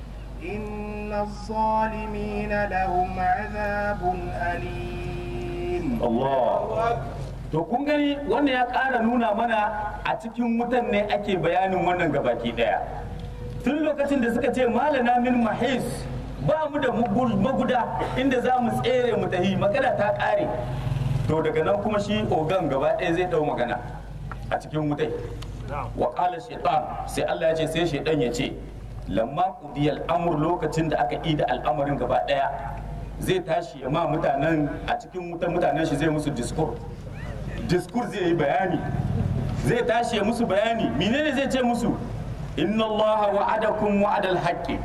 C: إن الظالمين لهم عذاب أليم
A: Allah to kun gani wannan ya ƙara nuna mana a cikin wutan ne ake bayanin wannan gabaki daya tun lokacin da suka ce malana min mahis ba mu da mugul- maguda inda za mu tsere mu tahi magana ta ƙare to daga nan kuma shi ogan gaba ɗaya zai ɗau magana a cikin wutai wa ƙala shaitan sai Allah ya ce sai shaitan ya ce lamma qudiyal amr lokacin da aka ida al'amarin gaba ɗaya zai tashi ya ma mutanen a cikin wutan mutanen shi zai musu discourse discourse zai yi bayani zai tashi ya musu bayani menene zai ce musu inna allaha wa'adakum wa'adal haqqi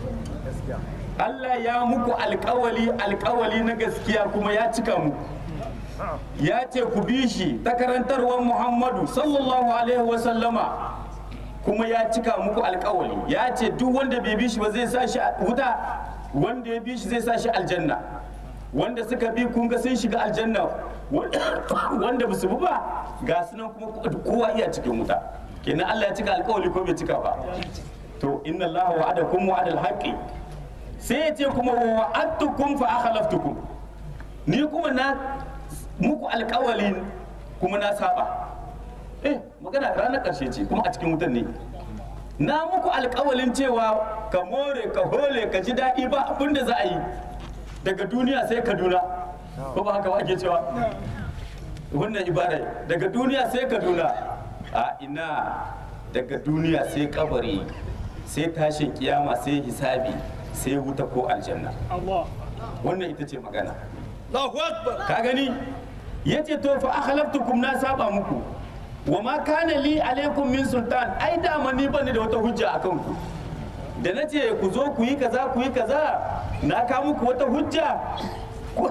A: Allah ya muku alkawali alkawali na gaskiya kuma ya cika muku ya ce ku bi shi ta karantarwar Muhammadu sallallahu alaihi wasallama kuma ya cika muku alkawali ya ce duk wanda bai bi shi ba zai sa shi a wuta wanda ya bi shi zai sa shi aljanna wanda suka bi kun ga sun shiga aljanna wanda ba su bi ba ga su nan kuma kowa iya cikin wuta kenan Allah ya cika alkawali ko bai cika ba to inna Allah wa'adakum wa'adal haqqi sai ya ce kuma wa wa'adtukum fa akhlaftukum ni kuma na muku alkawali kuma na saba eh magana ranar karshe ce kuma a cikin wutan ne na muku alkawalin cewa ka more ka hole ka ji daɗi ba abin da za a yi daga duniya sai kaduna ko ba haka ba ake cewa wannan ibada daga duniya sai kaduna a ina daga duniya sai kabari sai tashin kiyama sai hisabi sai wuta ko aljanna wannan ita ce magana
B: Allahu Akbar.
A: ka gani yace to fa akhlaftukum na saba muku wa ma kana li alaikum min sultan ai dama ni bani da wata hujja akan ku da na ce ku zo ku yi kaza ku yi kaza na ka muku wata hujja Ku-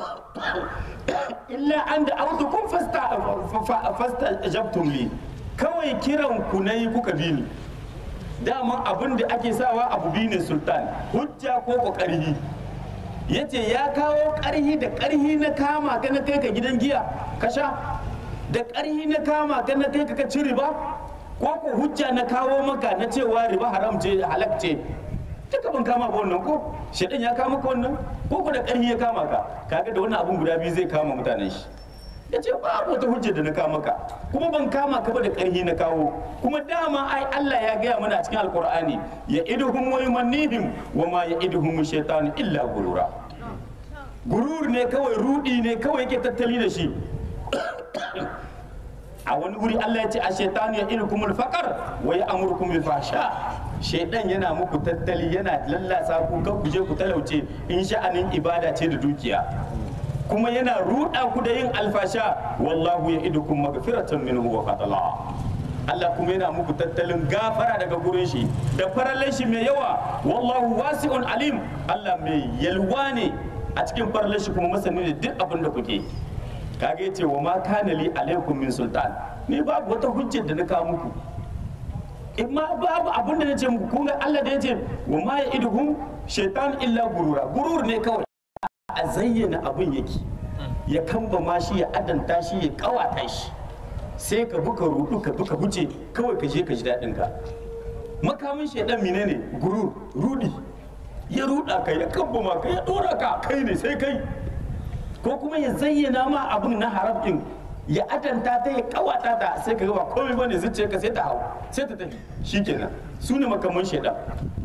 A: illa an da autukum fasta fasta jabtum li kawai kiran ku nayi kuka bi ni dama abin da ake sawa abu bi ne sultan hujja ko kokari yace ya kawo karhi da karhi na kama ka na kai ka gidan giya ka sha da karhi na kama ka na kai ka ka ci riba ko ko hujja na kawo maka na cewa riba haram ce halak ce duka ban kama ba wannan ko shedan ya kama ka wannan ko ko da karhi ya kama ka kaga da wannan abun guda biyu zai kama mutanen shi ya ce babu wata hujja da na kama ka kuma ban kama ka ba da karhi na kawo kuma dama ai Allah ya gaya mana a cikin alkur'ani ya iduhum wa yumannihim wa ma ya iduhum shaytan illa gurura gurur ne kawai rudi ne kawai yake tattali da shi a wani wuri Allah ya ce a shaitan ya idukumul faqar wa ya amurukum bil fahsha shaitan yana muku tattali yana lallasa ku kan ku je ku talauce in sha'anin ibada ce da dukiya kuma yana ruɗa ku da yin alfasha wallahu ya idukum magfiratan minhu wa fadla Allah kuma yana muku tattalin gafara daga gurin shi da farallan shi mai yawa wallahu wasi'un alim Allah mai yalwa ne a cikin farallan shi kuma masani da duk abin da kuke kage yace wa ma kana li alaikum min sultan ni babu wata hujjar da na kawo muku in ma babu abin da na ce muku kun ga Allah da yace wa ma ya'iduhum shaitan illa gurura gurur ne kawai a zayyana abin yake ya kamba ma shi ya adanta shi ya kawata shi sai ka buka rudu ka buka huce kawai ka je ka ji daɗin ka makamin shaidan menene gurur rudi ya ruda ka ya kamba ma ka ya dora ka kai ne sai kai ko kuma ya zayyana ma abin na haram din ya adanta ta ya kawata ta sai ka ga ba komai bane zuciya ka sai ta hau sai ta tafi shikenan su ne makaman shaidan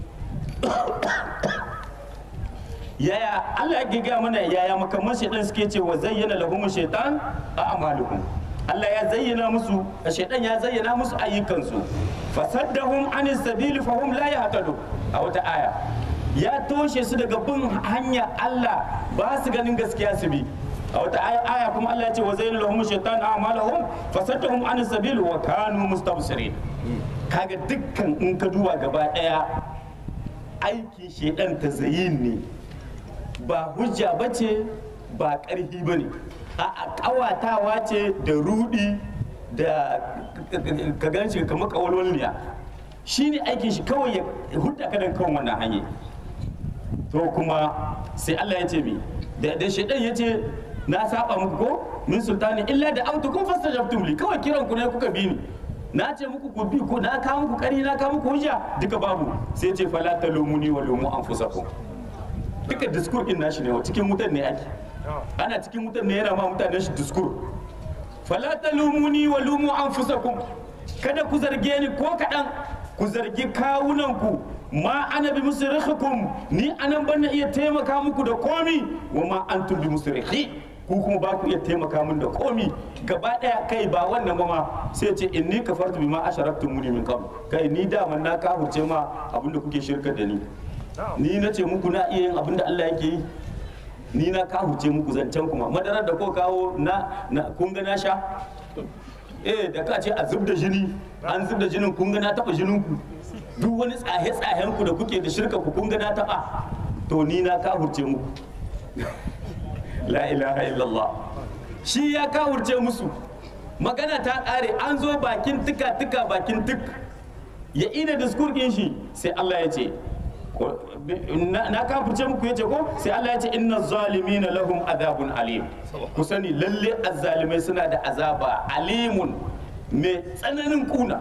A: yaya Allah ya gaya mana yaya makaman shaitan suke ce wa zayyana lahum shaitan a amalukum Allah ya zayyana musu shaitan ya zayyana musu ayyukansu fasaddahum anis sabili fahum la yahtadu a wata aya ya toshe su daga bin hanya Allah ba su ganin gaskiya su bi a wata aya aya kuma Allah ya ce wa zayyana lahum shaitan a amalahum fasaddahum anis sabili wa kanu mustabsirin kaga dukkan in ka duba gaba daya aiki shaidan ta zayin ne ba hujja ba ce ba ƙarfi ba ne a ƙawatawa ce da rudi da ka gan shi kamar ƙawalwalniya shi ne aikin shi kawai ya hudda ka dan kawai wannan hanyar to kuma sai Allah ya ce mi da shaidan ya ce na saba muku ko min sultani illa da autu kun fastajabtum li kawai kiran ku ne kuka bi ni na ce muku ku bi ko na kawo muku kari na kawo muku hujja duka babu sai ce fala talumuni wa lumu anfusakum duka diskur din nashi ne cikin wutan ne ake ana cikin wutan ne yana ma mutanen shi diskur fala talumuni wa lumu anfusakum kada ku zarge ni ko kadan ku zargi kawunan ku ma ana bi musrikhikum ni anan ban iya taimaka muku da komi wa ma antum bi musrikhi ku kuma ba ku iya taimaka min da komi gaba daya kai ba wannan ba ma sai ce inni kafartu bima asharaktum muni min qabl kai ni da man na kafurce ma abinda kuke shirka da ni ni na ce muku na iya yin abinda Allah yake yi ni na kafurce muku zancen kuma madarar da ko kawo na kun ga na sha eh da ka ce a zub da jini an zub da jinin kun ga na taba jinin ku duk wani tsahe tsahen ku da kuke da shirka ku kun ga na taba to ni na kafurce muku la ilaha illallah shi ya kawurce musu magana ta ƙare an zo bakin tuka tuka bakin tuk ya ina diskur ɗin shi sai Allah ya ce na kafurce muku ya ce ko sai Allah ya ce inna zalimina lahum azabun alim ku sani lalle azzalimai suna da azaba alimun mai tsananin kuna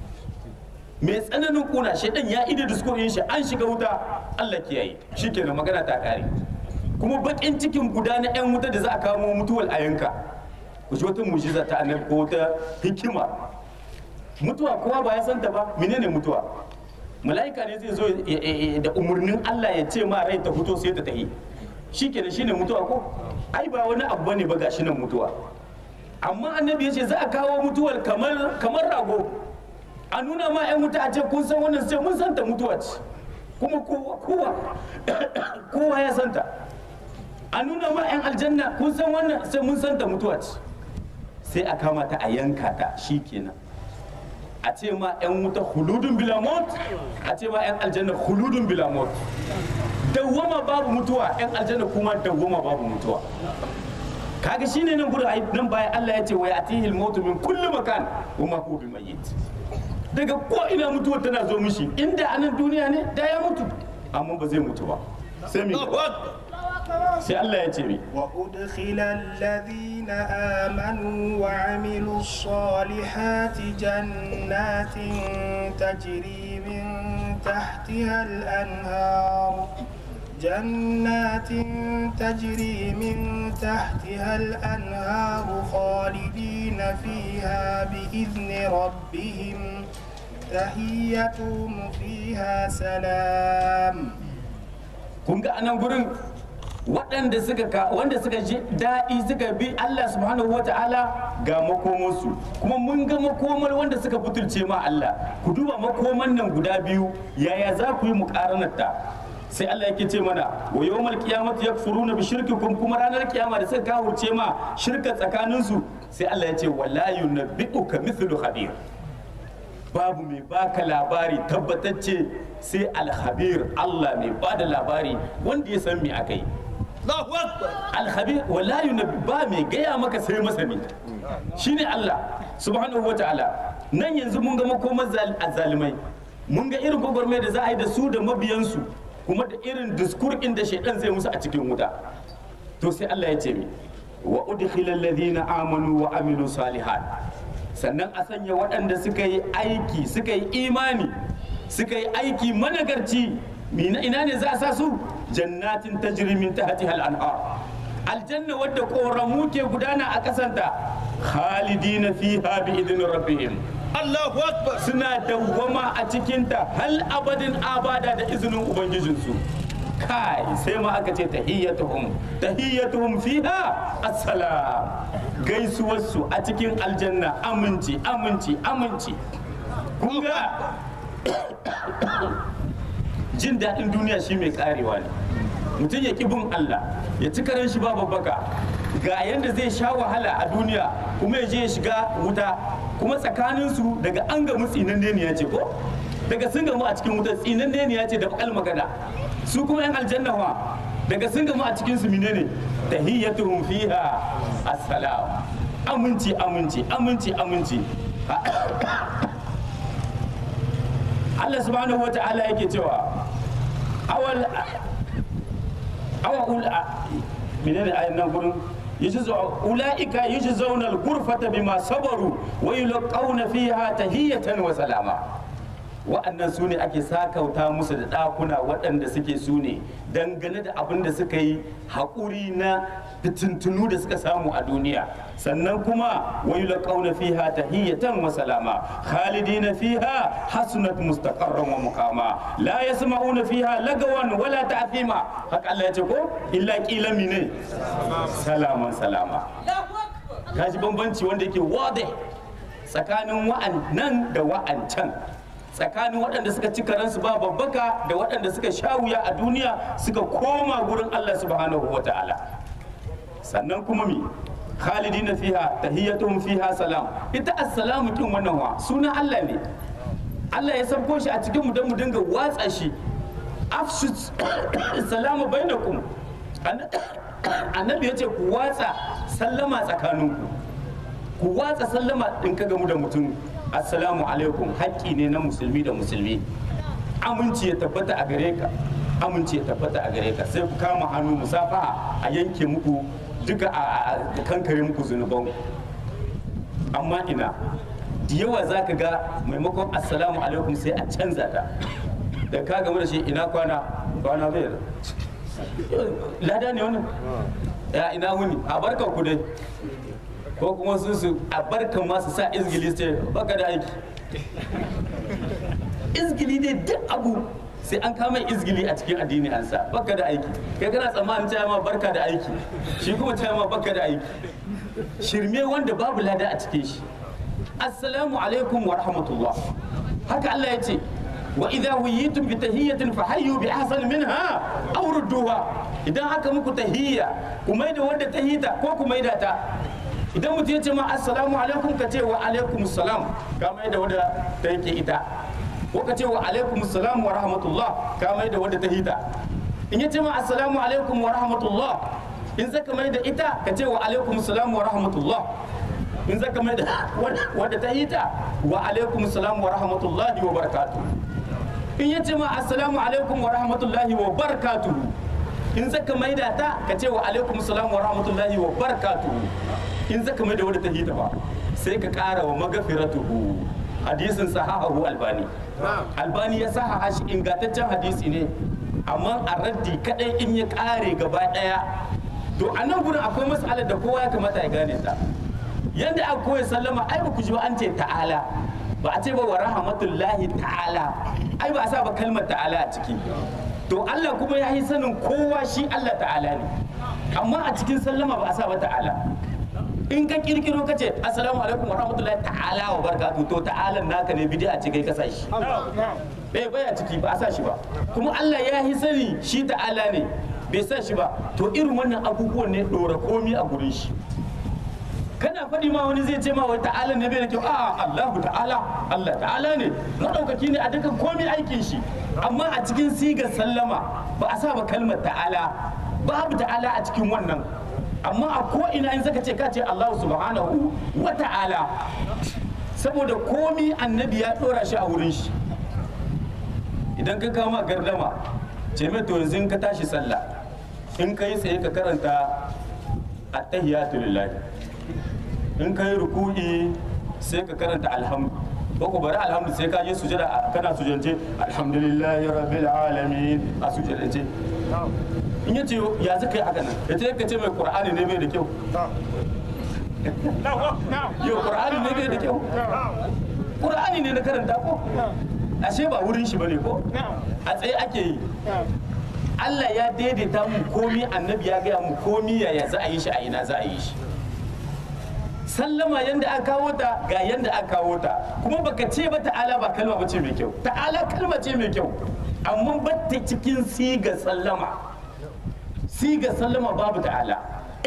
A: mai tsananin kuna shaidan ya ida diskur ɗin shi an shiga wuta Allah kiyaye shikenan magana ta ƙare kuma bakin cikin guda na 'yan wuta da za a kamo mutuwar a yanka ku ji wata mujiza ta annabi ko wata hikima mutuwa kowa ba ya santa ba menene mutuwa mala'ika ne zai zo da umarnin Allah ya ce ma rai ta fito sai ta tahi shikenan shine mutuwa ko ai ba wani abu bane ba gashi nan mutuwa amma annabi ya ce za a kawo mutuwar kamar kamar rago a nuna ma 'yan wuta a ce kun san wannan sai mun santa mutuwa ce kuma kowa kowa ya santa a nuna ma 'yan aljanna kun san wannan sai mun san ta mutuwa ce sai a kama ta a yanka ta shi kenan a ce ma 'yan wuta huludun bilamot a ce ma 'yan aljanna huludun bilamot dawwama babu mutuwa 'yan aljanna kuma dawwama babu mutuwa kaga shine nan gudu nan bayan Allah ya ce wa yatihil mautu min kulli makan wa ma huwa bimayyit daga ko ina mutuwa tana zo mishi inda anan duniya ne da ya mutu amma ba zai mutu ba sai mi sai Allah ya ce mi
C: وأدخل الذين آمنوا وعملوا الصالحات جنات تجري من تحتها الأنهار جنات تجري من تحتها الأنهار خالدين فيها بإذن ربهم تحيتهم فيها سلام
A: kun ga anan gurin waɗanda suka ka wanda suka ji daɗi suka bi Allah subhanahu wa ta'ala ga makomansu kuma mun ga makomar wanda suka butulce ma Allah ku duba makoman nan guda biyu yaya za ku yi muƙaranarta sai Allah yake ce mana wa yawmal qiyamati yakfuruna bi shirkikum kuma ranar kiyama da suka kawurce ma shirka tsakaninsu sai Allah ya ce wala yunabbi'uka mithlu khabir babu mai baka labari tabbatacce sai alhabir Allah mai bada labari wanda ya san me aka yi
B: Allahu Akbar.
A: alhabir wala yunabbi ba mai gaya maka sai masani shine Allah subhanahu wataala nan yanzu mun ga makomar zal- azzalimai mun ga irin gwagwarmai da za a yi da su da mabiyansu kuma da irin diskur da shaidan zai musu a cikin wuta to sai Allah ya ce mi wa udkhilal ladina amanu wa amilu salihat sannan a sanya waɗanda suka yi aiki suka yi imani suka yi aiki managarci mina ina ne za a sa su jannatin tajri min tahtiha al-anhar aljanna wadda koramu ke gudana a kasanta khalidina fiha bi idin rabbihim
B: Allahu Akbar.
A: suna dawwama a cikinta hal abadin abada da izinin ubangijinsu kai sai ma aka ce tahiyyatuhum tahiyyatuhum fiha assalam gaisuwarsu a cikin aljanna aminci aminci aminci kun ga jin daɗin duniya shi mai karewa ne mutum ya ƙi bin Allah ya ci karen shi babu baka ga yadda zai sha wahala a duniya kuma ya je ya shiga wuta kuma tsakaninsu daga an gamu tsinan ne ya ce ko daga sun gamu a cikin wuta tsinan ne ya ce da bakal magana su kuma yan aljanna wa daga sun gamu a cikin su menene tahiyyatuhum fiha assalam aminci aminci aminci aminci Allah subhanahu wa ta'ala yake cewa awal awa ula menene ayin nan gurin yajzu ulaika yajzawna al-ghurfata bima sabaru wa yulqawna fiha tahiyatan wa salama wa'annan su ne ake sakauta musu da ɗakuna waɗanda suke su ne dangane da abin da suka yi haƙuri na fitintunu da suka samu a duniya sannan kuma wa yulqawna fiha tahiyatan wa salama khalidina fiha hasunat mustaqarran wa muqama la yasma'una fiha lagawan wala ta'thima haka Allah ya ce ko illa qila mine salaman salama kaji bambanci wanda yake wade tsakanin wa'annan da wa'ancan tsakanin waɗanda suka ci karansu ba babbaka da waɗanda suka sha wuya a duniya suka koma gurin Allah subhanahu wa ta'ala sannan kuma mi khalidina fiha tahiyyatuhum fiha salam ita assalamu kin wannan wa sunan Allah ne Allah ya sabko shi a cikin mu don mu dinga watsa shi afshu salamu bainakum annabi ya ce ku watsa sallama tsakaninku ku watsa sallama in ka gamu da mutum assalamu alaikum haƙƙi ne na musulmi da musulmi aminci ya tabbata a gare ka aminci ya tabbata a gare ka sai ku kama hannu musafaha a yanke muku duka a a kankare muku zunuban amma ina da yawa za ka ga maimakon assalamu alaikum sai a canza ta da ka gamu da shi ina kwana kwana bai da lada ne wannan ya ina wuni a barkan ku dai ko kuma su su a barkan ma su sa izgili sai baka da aiki izgili ne duk abu sai an kama izgili a cikin addini an sa baka da aiki kai kana tsammanin cewa ma barka da aiki shi kuma cewa ma baka da aiki shirme wanda babu lada a cikin shi assalamu alaikum wa rahmatullah haka Allah ya ce wa idza huyitum bi tahiyyatin fahayyu bi ahsan minha aw rudduha idan haka muku tahiyya ku maida wanda tahita ko ku maida ta idan mutum ya ce ma assalamu alaikum ka ce wa alaikum salam ka maida wanda ta yake ita ko ka ce wa alaikum salam wa rahmatullah ka maida wanda ta hita in ya ce ma assalamu alaikum wa rahmatullah in zaka maida ita ka ce wa alaikum salam wa rahmatullah in zaka mai da wadda ta hita wa alaikum salam wa rahmatullahi wa barakatuh in yace ma assalamu alaikum wa rahmatullahi wa barakatuh in zaka mai da ta ka ce wa alaikum salam wa rahmatullahi wa barakatuh in zaka mai da wadda ta hita ba sai ka kara wa magafiratuhu hadisin sahahu albani albani ya sahaha shi ingantaccen hadisi ne amma a raddi kadai in ya kare gaba daya to a nan gurin akwai mas'alar da kowa ya kamata ya gane ta yadda aka koya sallama ai ba ku ji ba an ce ta'ala ba a ce ba wa rahmatullahi ta'ala ai ba a sa ba kalmar ta'ala a ciki to Allah kuma ya yi sanin kowa shi Allah ta'ala ne amma a cikin sallama ba a sa ba ta'ala in ka kirkiro ka ce assalamu alaikum wa rahmatullahi ta'ala wa barakatuh to ta'ala naka ne bid'a ce kai ka sa shi bai baya ciki ba a sa shi ba kuma Allah ya yi sani shi ta'ala ne bai sa shi ba to irin wannan abubuwan ne dora komi a gurin shi kana faɗi ma wani zai ce ma wai ta'ala ne bai da kyau a Allahu ta'ala Allah ta'ala ne madaukaki ne a dukkan komai aikin shi amma a cikin sigar sallama ba a sa ba kalmar ta'ala babu ta'ala a cikin wannan amma a ko ina in zaka ce ka ce Allah subhanahu wa ta'ala saboda komi annabi ya dora shi a wurin shi idan ka kama gardama ce mai to yanzu in ka tashi sallah in ka yi tsaye ka karanta attahiyatu lillahi in ka yi ruku'i sai ka karanta alhamdu ko ku bari alhamdu sai ka je sujada kana sujance alhamdulillahi rabbil alamin a sujadance in ya ce ya zaka yi haka nan ya ce ka ce mai qur'ani ne bai da kyau yau qur'ani ne bai da kyau qur'ani ne na karanta ko ashe ba wurin shi bane ko a tsaye ake yi Allah ya daidaita mu komi annabi ya gaya mu komi yaya za a yi shi a ina za a yi shi sallama yanda aka kawo ta ga yanda aka kawo ta kuma baka ce ba ta'ala ba kalma ba ce mai kyau ta'ala kalma ce mai kyau amma ba ta cikin siga sallama siga sallama babu ta'ala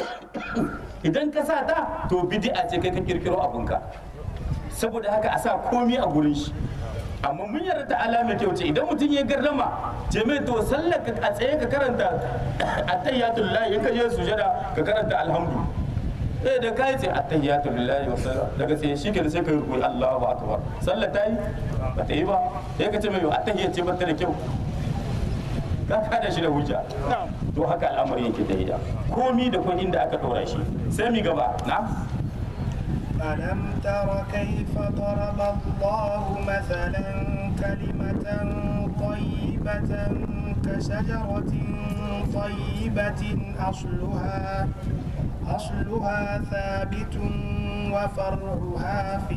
A: idan ka sa ta to bid'a ce kai ka kirkiro abunka saboda haka a sa komi a gurin shi amma mun yarda ta'ala mai kyau ce idan mutum ya gardama ce mai to sallar ka a tsaye ka karanta attayyatul lillahi in ka je sujada ka karanta alhamdu eh da kai ce attayyatul lillahi wa sallam daga sai shi ke sai ka yi rukuyi Allahu akbar sallar ta yi ba ta yi ba sai ka ce mai attayya ce ba ta da kyau ka kada shi da hujja to haka al'amari yake da ida komi da kuma inda aka dora shi sai mi gaba na
C: ألم تر كيف ضرب الله مثلا كلمة طيبة كشجرة طيبة أصلها أصلها ثابت وفرعها في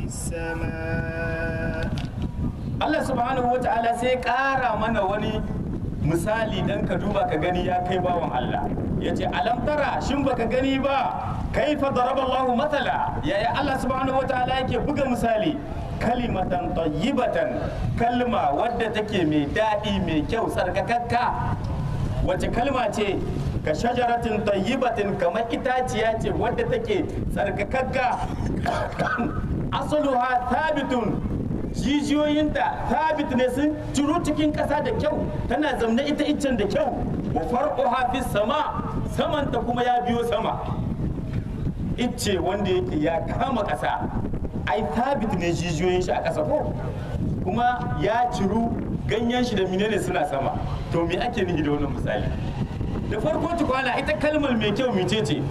C: السماء
A: Allah subhanahu wa ta'ala sai ƙara mana wani misali dan ka duba ka gani ya kai bawan Allah ya ce alam tara shin baka gani ba kaifa daraba Allah matala yaya Allah subhanahu wa ta'ala yake buga misali kalimatan tayyibatan kalma wadda take mai daɗi mai kyau tsarkakakka wace kalma ce ka shajaratin tayyibatin kamar itaciya ce wadda take tsarkakakka asaluha thabitun jijiyoyinta thabit ne sun ciro cikin ƙasa da kyau tana zamne ita iccen da kyau wa farquha fis sama samanta kuma ya biyo sama icce wanda yake ya kama ƙasa ai thabit ne jijiyoyin shi a ƙasa ko kuma ya ciru ganyen shi da menene suna sama to me ake nufi da wannan misali da farko tukwana ita kalmar mai kyau mice ce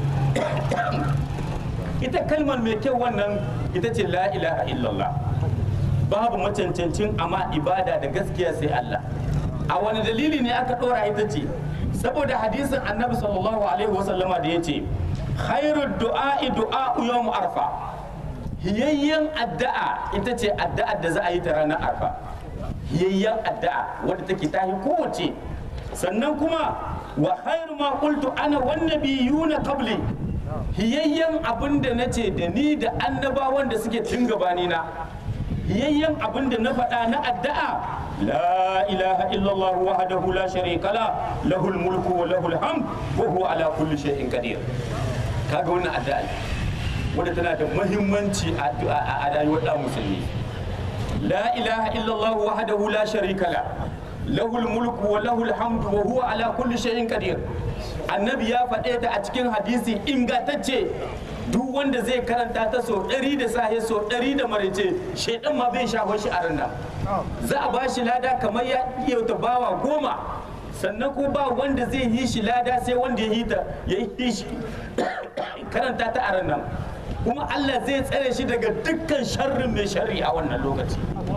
A: ita kalmar mai kyau wannan ita ce la ilaha illallah babu macancancin amma ibada da gaskiya sai Allah a wani dalili ne aka dora ita ce saboda hadisin annabi sallallahu alaihi wasallama da ya ce khairud du'a'i du'a'u yawm arfa hiyayyen addu'a ita ce addu'ar da za a yi ta ranar arfa hiyayyen addu'a wadda take tahi kowace sannan kuma wa khairu ma qultu ana wan nabiyuna qabli hiyayyen abin da nace da ni da annabawan da suke tun gabani na hiyayyen abin da na faɗa na addu'a la ilaha illallah wahdahu la sharika la lahul mulku wa lahul hamd wa huwa ala kulli shay'in qadir kaga wannan addu'a wadda tana da muhimmanci a rayuwar ɗan musulmi la ilaha illallah wahdahu la sharika la lahul mulku wa lahul hamdu wa huwa ala kulli shay'in qadir annabi ya faɗe ta a cikin hadisi ingantacce duk wanda zai karanta ta so ɗari da sahe so ɗari da marice shaidan ma bai shafa shi a ranar za a ba shi lada kamar ya iya ta bawa goma sannan ko ba wanda zai yi shi lada sai wanda ya yi ta ya yi shi karanta ta a ranar kuma Allah zai tsare shi daga dukkan sharrin mai sharri a wannan lokaci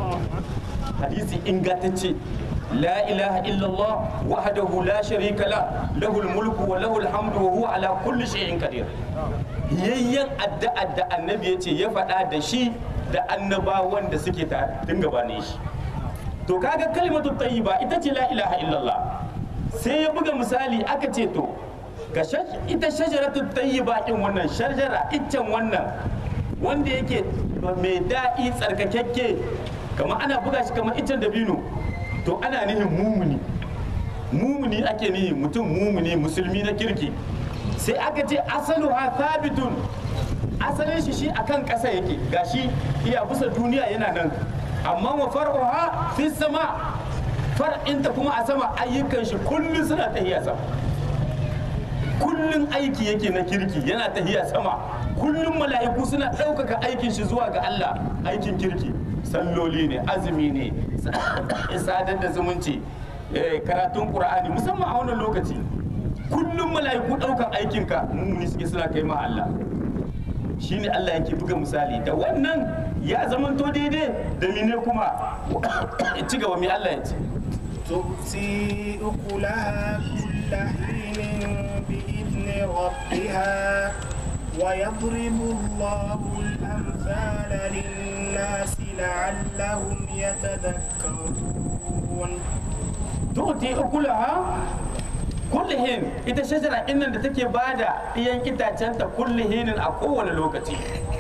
A: hadisi ingantacce la ilaha illallah wahdahu la sharika la lahul mulku wa lahul hamdu wa huwa ala kulli shay'in qadir yayyan addu'a da annabi yace ya faɗa da shi da annabawan da suke ta tun gabanin shi to kaga kalimatu tayyiba ita ce la ilaha illallah sai ya buga misali aka ce to ga ita shajaratu tayyiba din wannan shajara iccen wannan wanda yake mai daɗi tsarkakakke kamar ana buga shi kamar iccen dabino to ana nihin mumuni mumuni ake nihin mutum mumuni musulmi na kirki sai aka ce asalu ha thabitun asalin shi shi akan ƙasa yake gashi iya bisa duniya yana nan amma wa far'uha fi sama far'inta kuma a sama ayyukan shi kullum suna tahiya sama kullum aiki yake na kirki yana tahiya sama kullum mala'iku suna ɗaukaka aikin shi zuwa ga Allah aikin kirki salloli ne azumi ne sadar da zumunci eh, karatun qur'ani musamman a wannan lokaci kullum mala'iku ɗaukan aikinka mummuni suke suna kai ma Allah shine Allah yake buga misali da wannan ya zamanto daidai da mine kuma ci gaba mai Allah ya ce
C: تؤتي أكلها كل حين بإذن ربها ويضرب الله الأمثال للناس لعلهم يتذكرون
A: tu'ti ukulaha kullihin ita shajara innan da take bada iyan itacenta kullihinin a kowane lokaci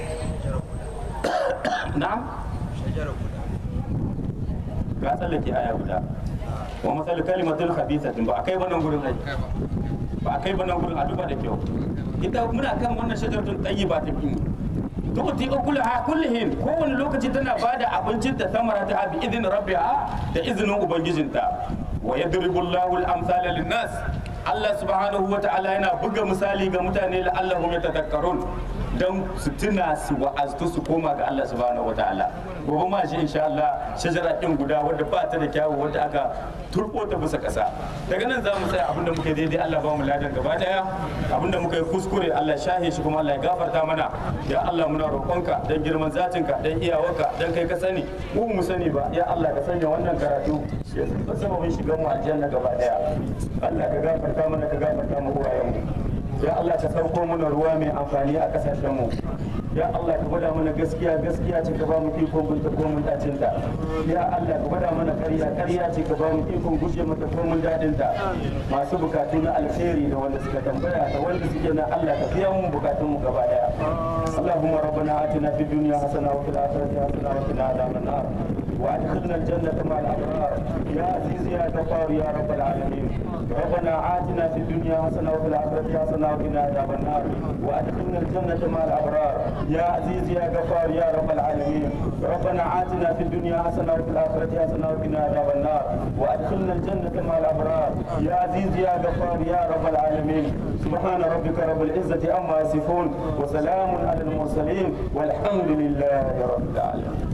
A: na'am ka tsallake aya guda wa masal kalimatul khabithatin ba akai wannan gurin ai ba akai wannan gurin a duba da kyau ita muna kan wannan shajaratun tayyiba ta kin tu'ti ukulaha kullihin kowane lokaci tana bada abincin ta samara ta bi idin rabbiha da izinin ubangijinta wa yadribu Allahu al-amsala lin-nas Allah subhanahu wa ta'ala yana buga misali ga mutane la'allahum yatadhakkarun don su tuna su wa'aztu su koma ga Allah subhanahu wa ta'ala gobe ma shi insha Allah shajara din guda wadda ba ta da kyawu wadda aka turbo ta bisa kasa daga nan za mu tsaya abinda muka yi daidai Allah ba mu ladan gaba daya abinda muka yi kuskure Allah shahe shi kuma Allah ya gafarta mana ya Allah muna roƙonka dan girman zatinka dan iyawarka dan kai ka sani mu mu sani ba ya Allah ka sanya wannan karatu ya sababin shigan mu aljanna gaba daya Allah ka gafarta mana ka gafarta mu uwayenmu ya Allah ka sauko mana ruwa mai amfani a kasashen mu ya Allah ka gwada mana gaskiya gaskiya ce ka ba mu ikon binta ko mun dacin ta ya Allah ka gwada mana ƙarya ƙarya ce ka ba mu ikon guje mata ko mun dadin ta masu bukatu na alheri da wanda suka tambaya da wanda suke na Allah ka biya mu bukatun mu gaba daya اللهم ربنا آتنا في الدنيا حسنة وفي الآخرة حسنة وقنا عذاب النار وادخلنا الجنة مع الأبرار يا عزيز يا غفار يا رب العالمين ربنا آتنا في الدنيا حسنة وفي الآخرة حسنة وقنا عذاب النار وادخلنا الجنة مع الأبرار يا عزيز يا غفار يا رب العالمين ربنا آتنا في الدنيا حسنة وفي الآخرة حسنة وقنا عذاب النار وادخلنا الجنة مع الأبرار يا عزيز يا غفار يا رب العالمين سبحان ربك رب العزة عما يصفون وسلام على المرسلين والحمد لله رب العالمين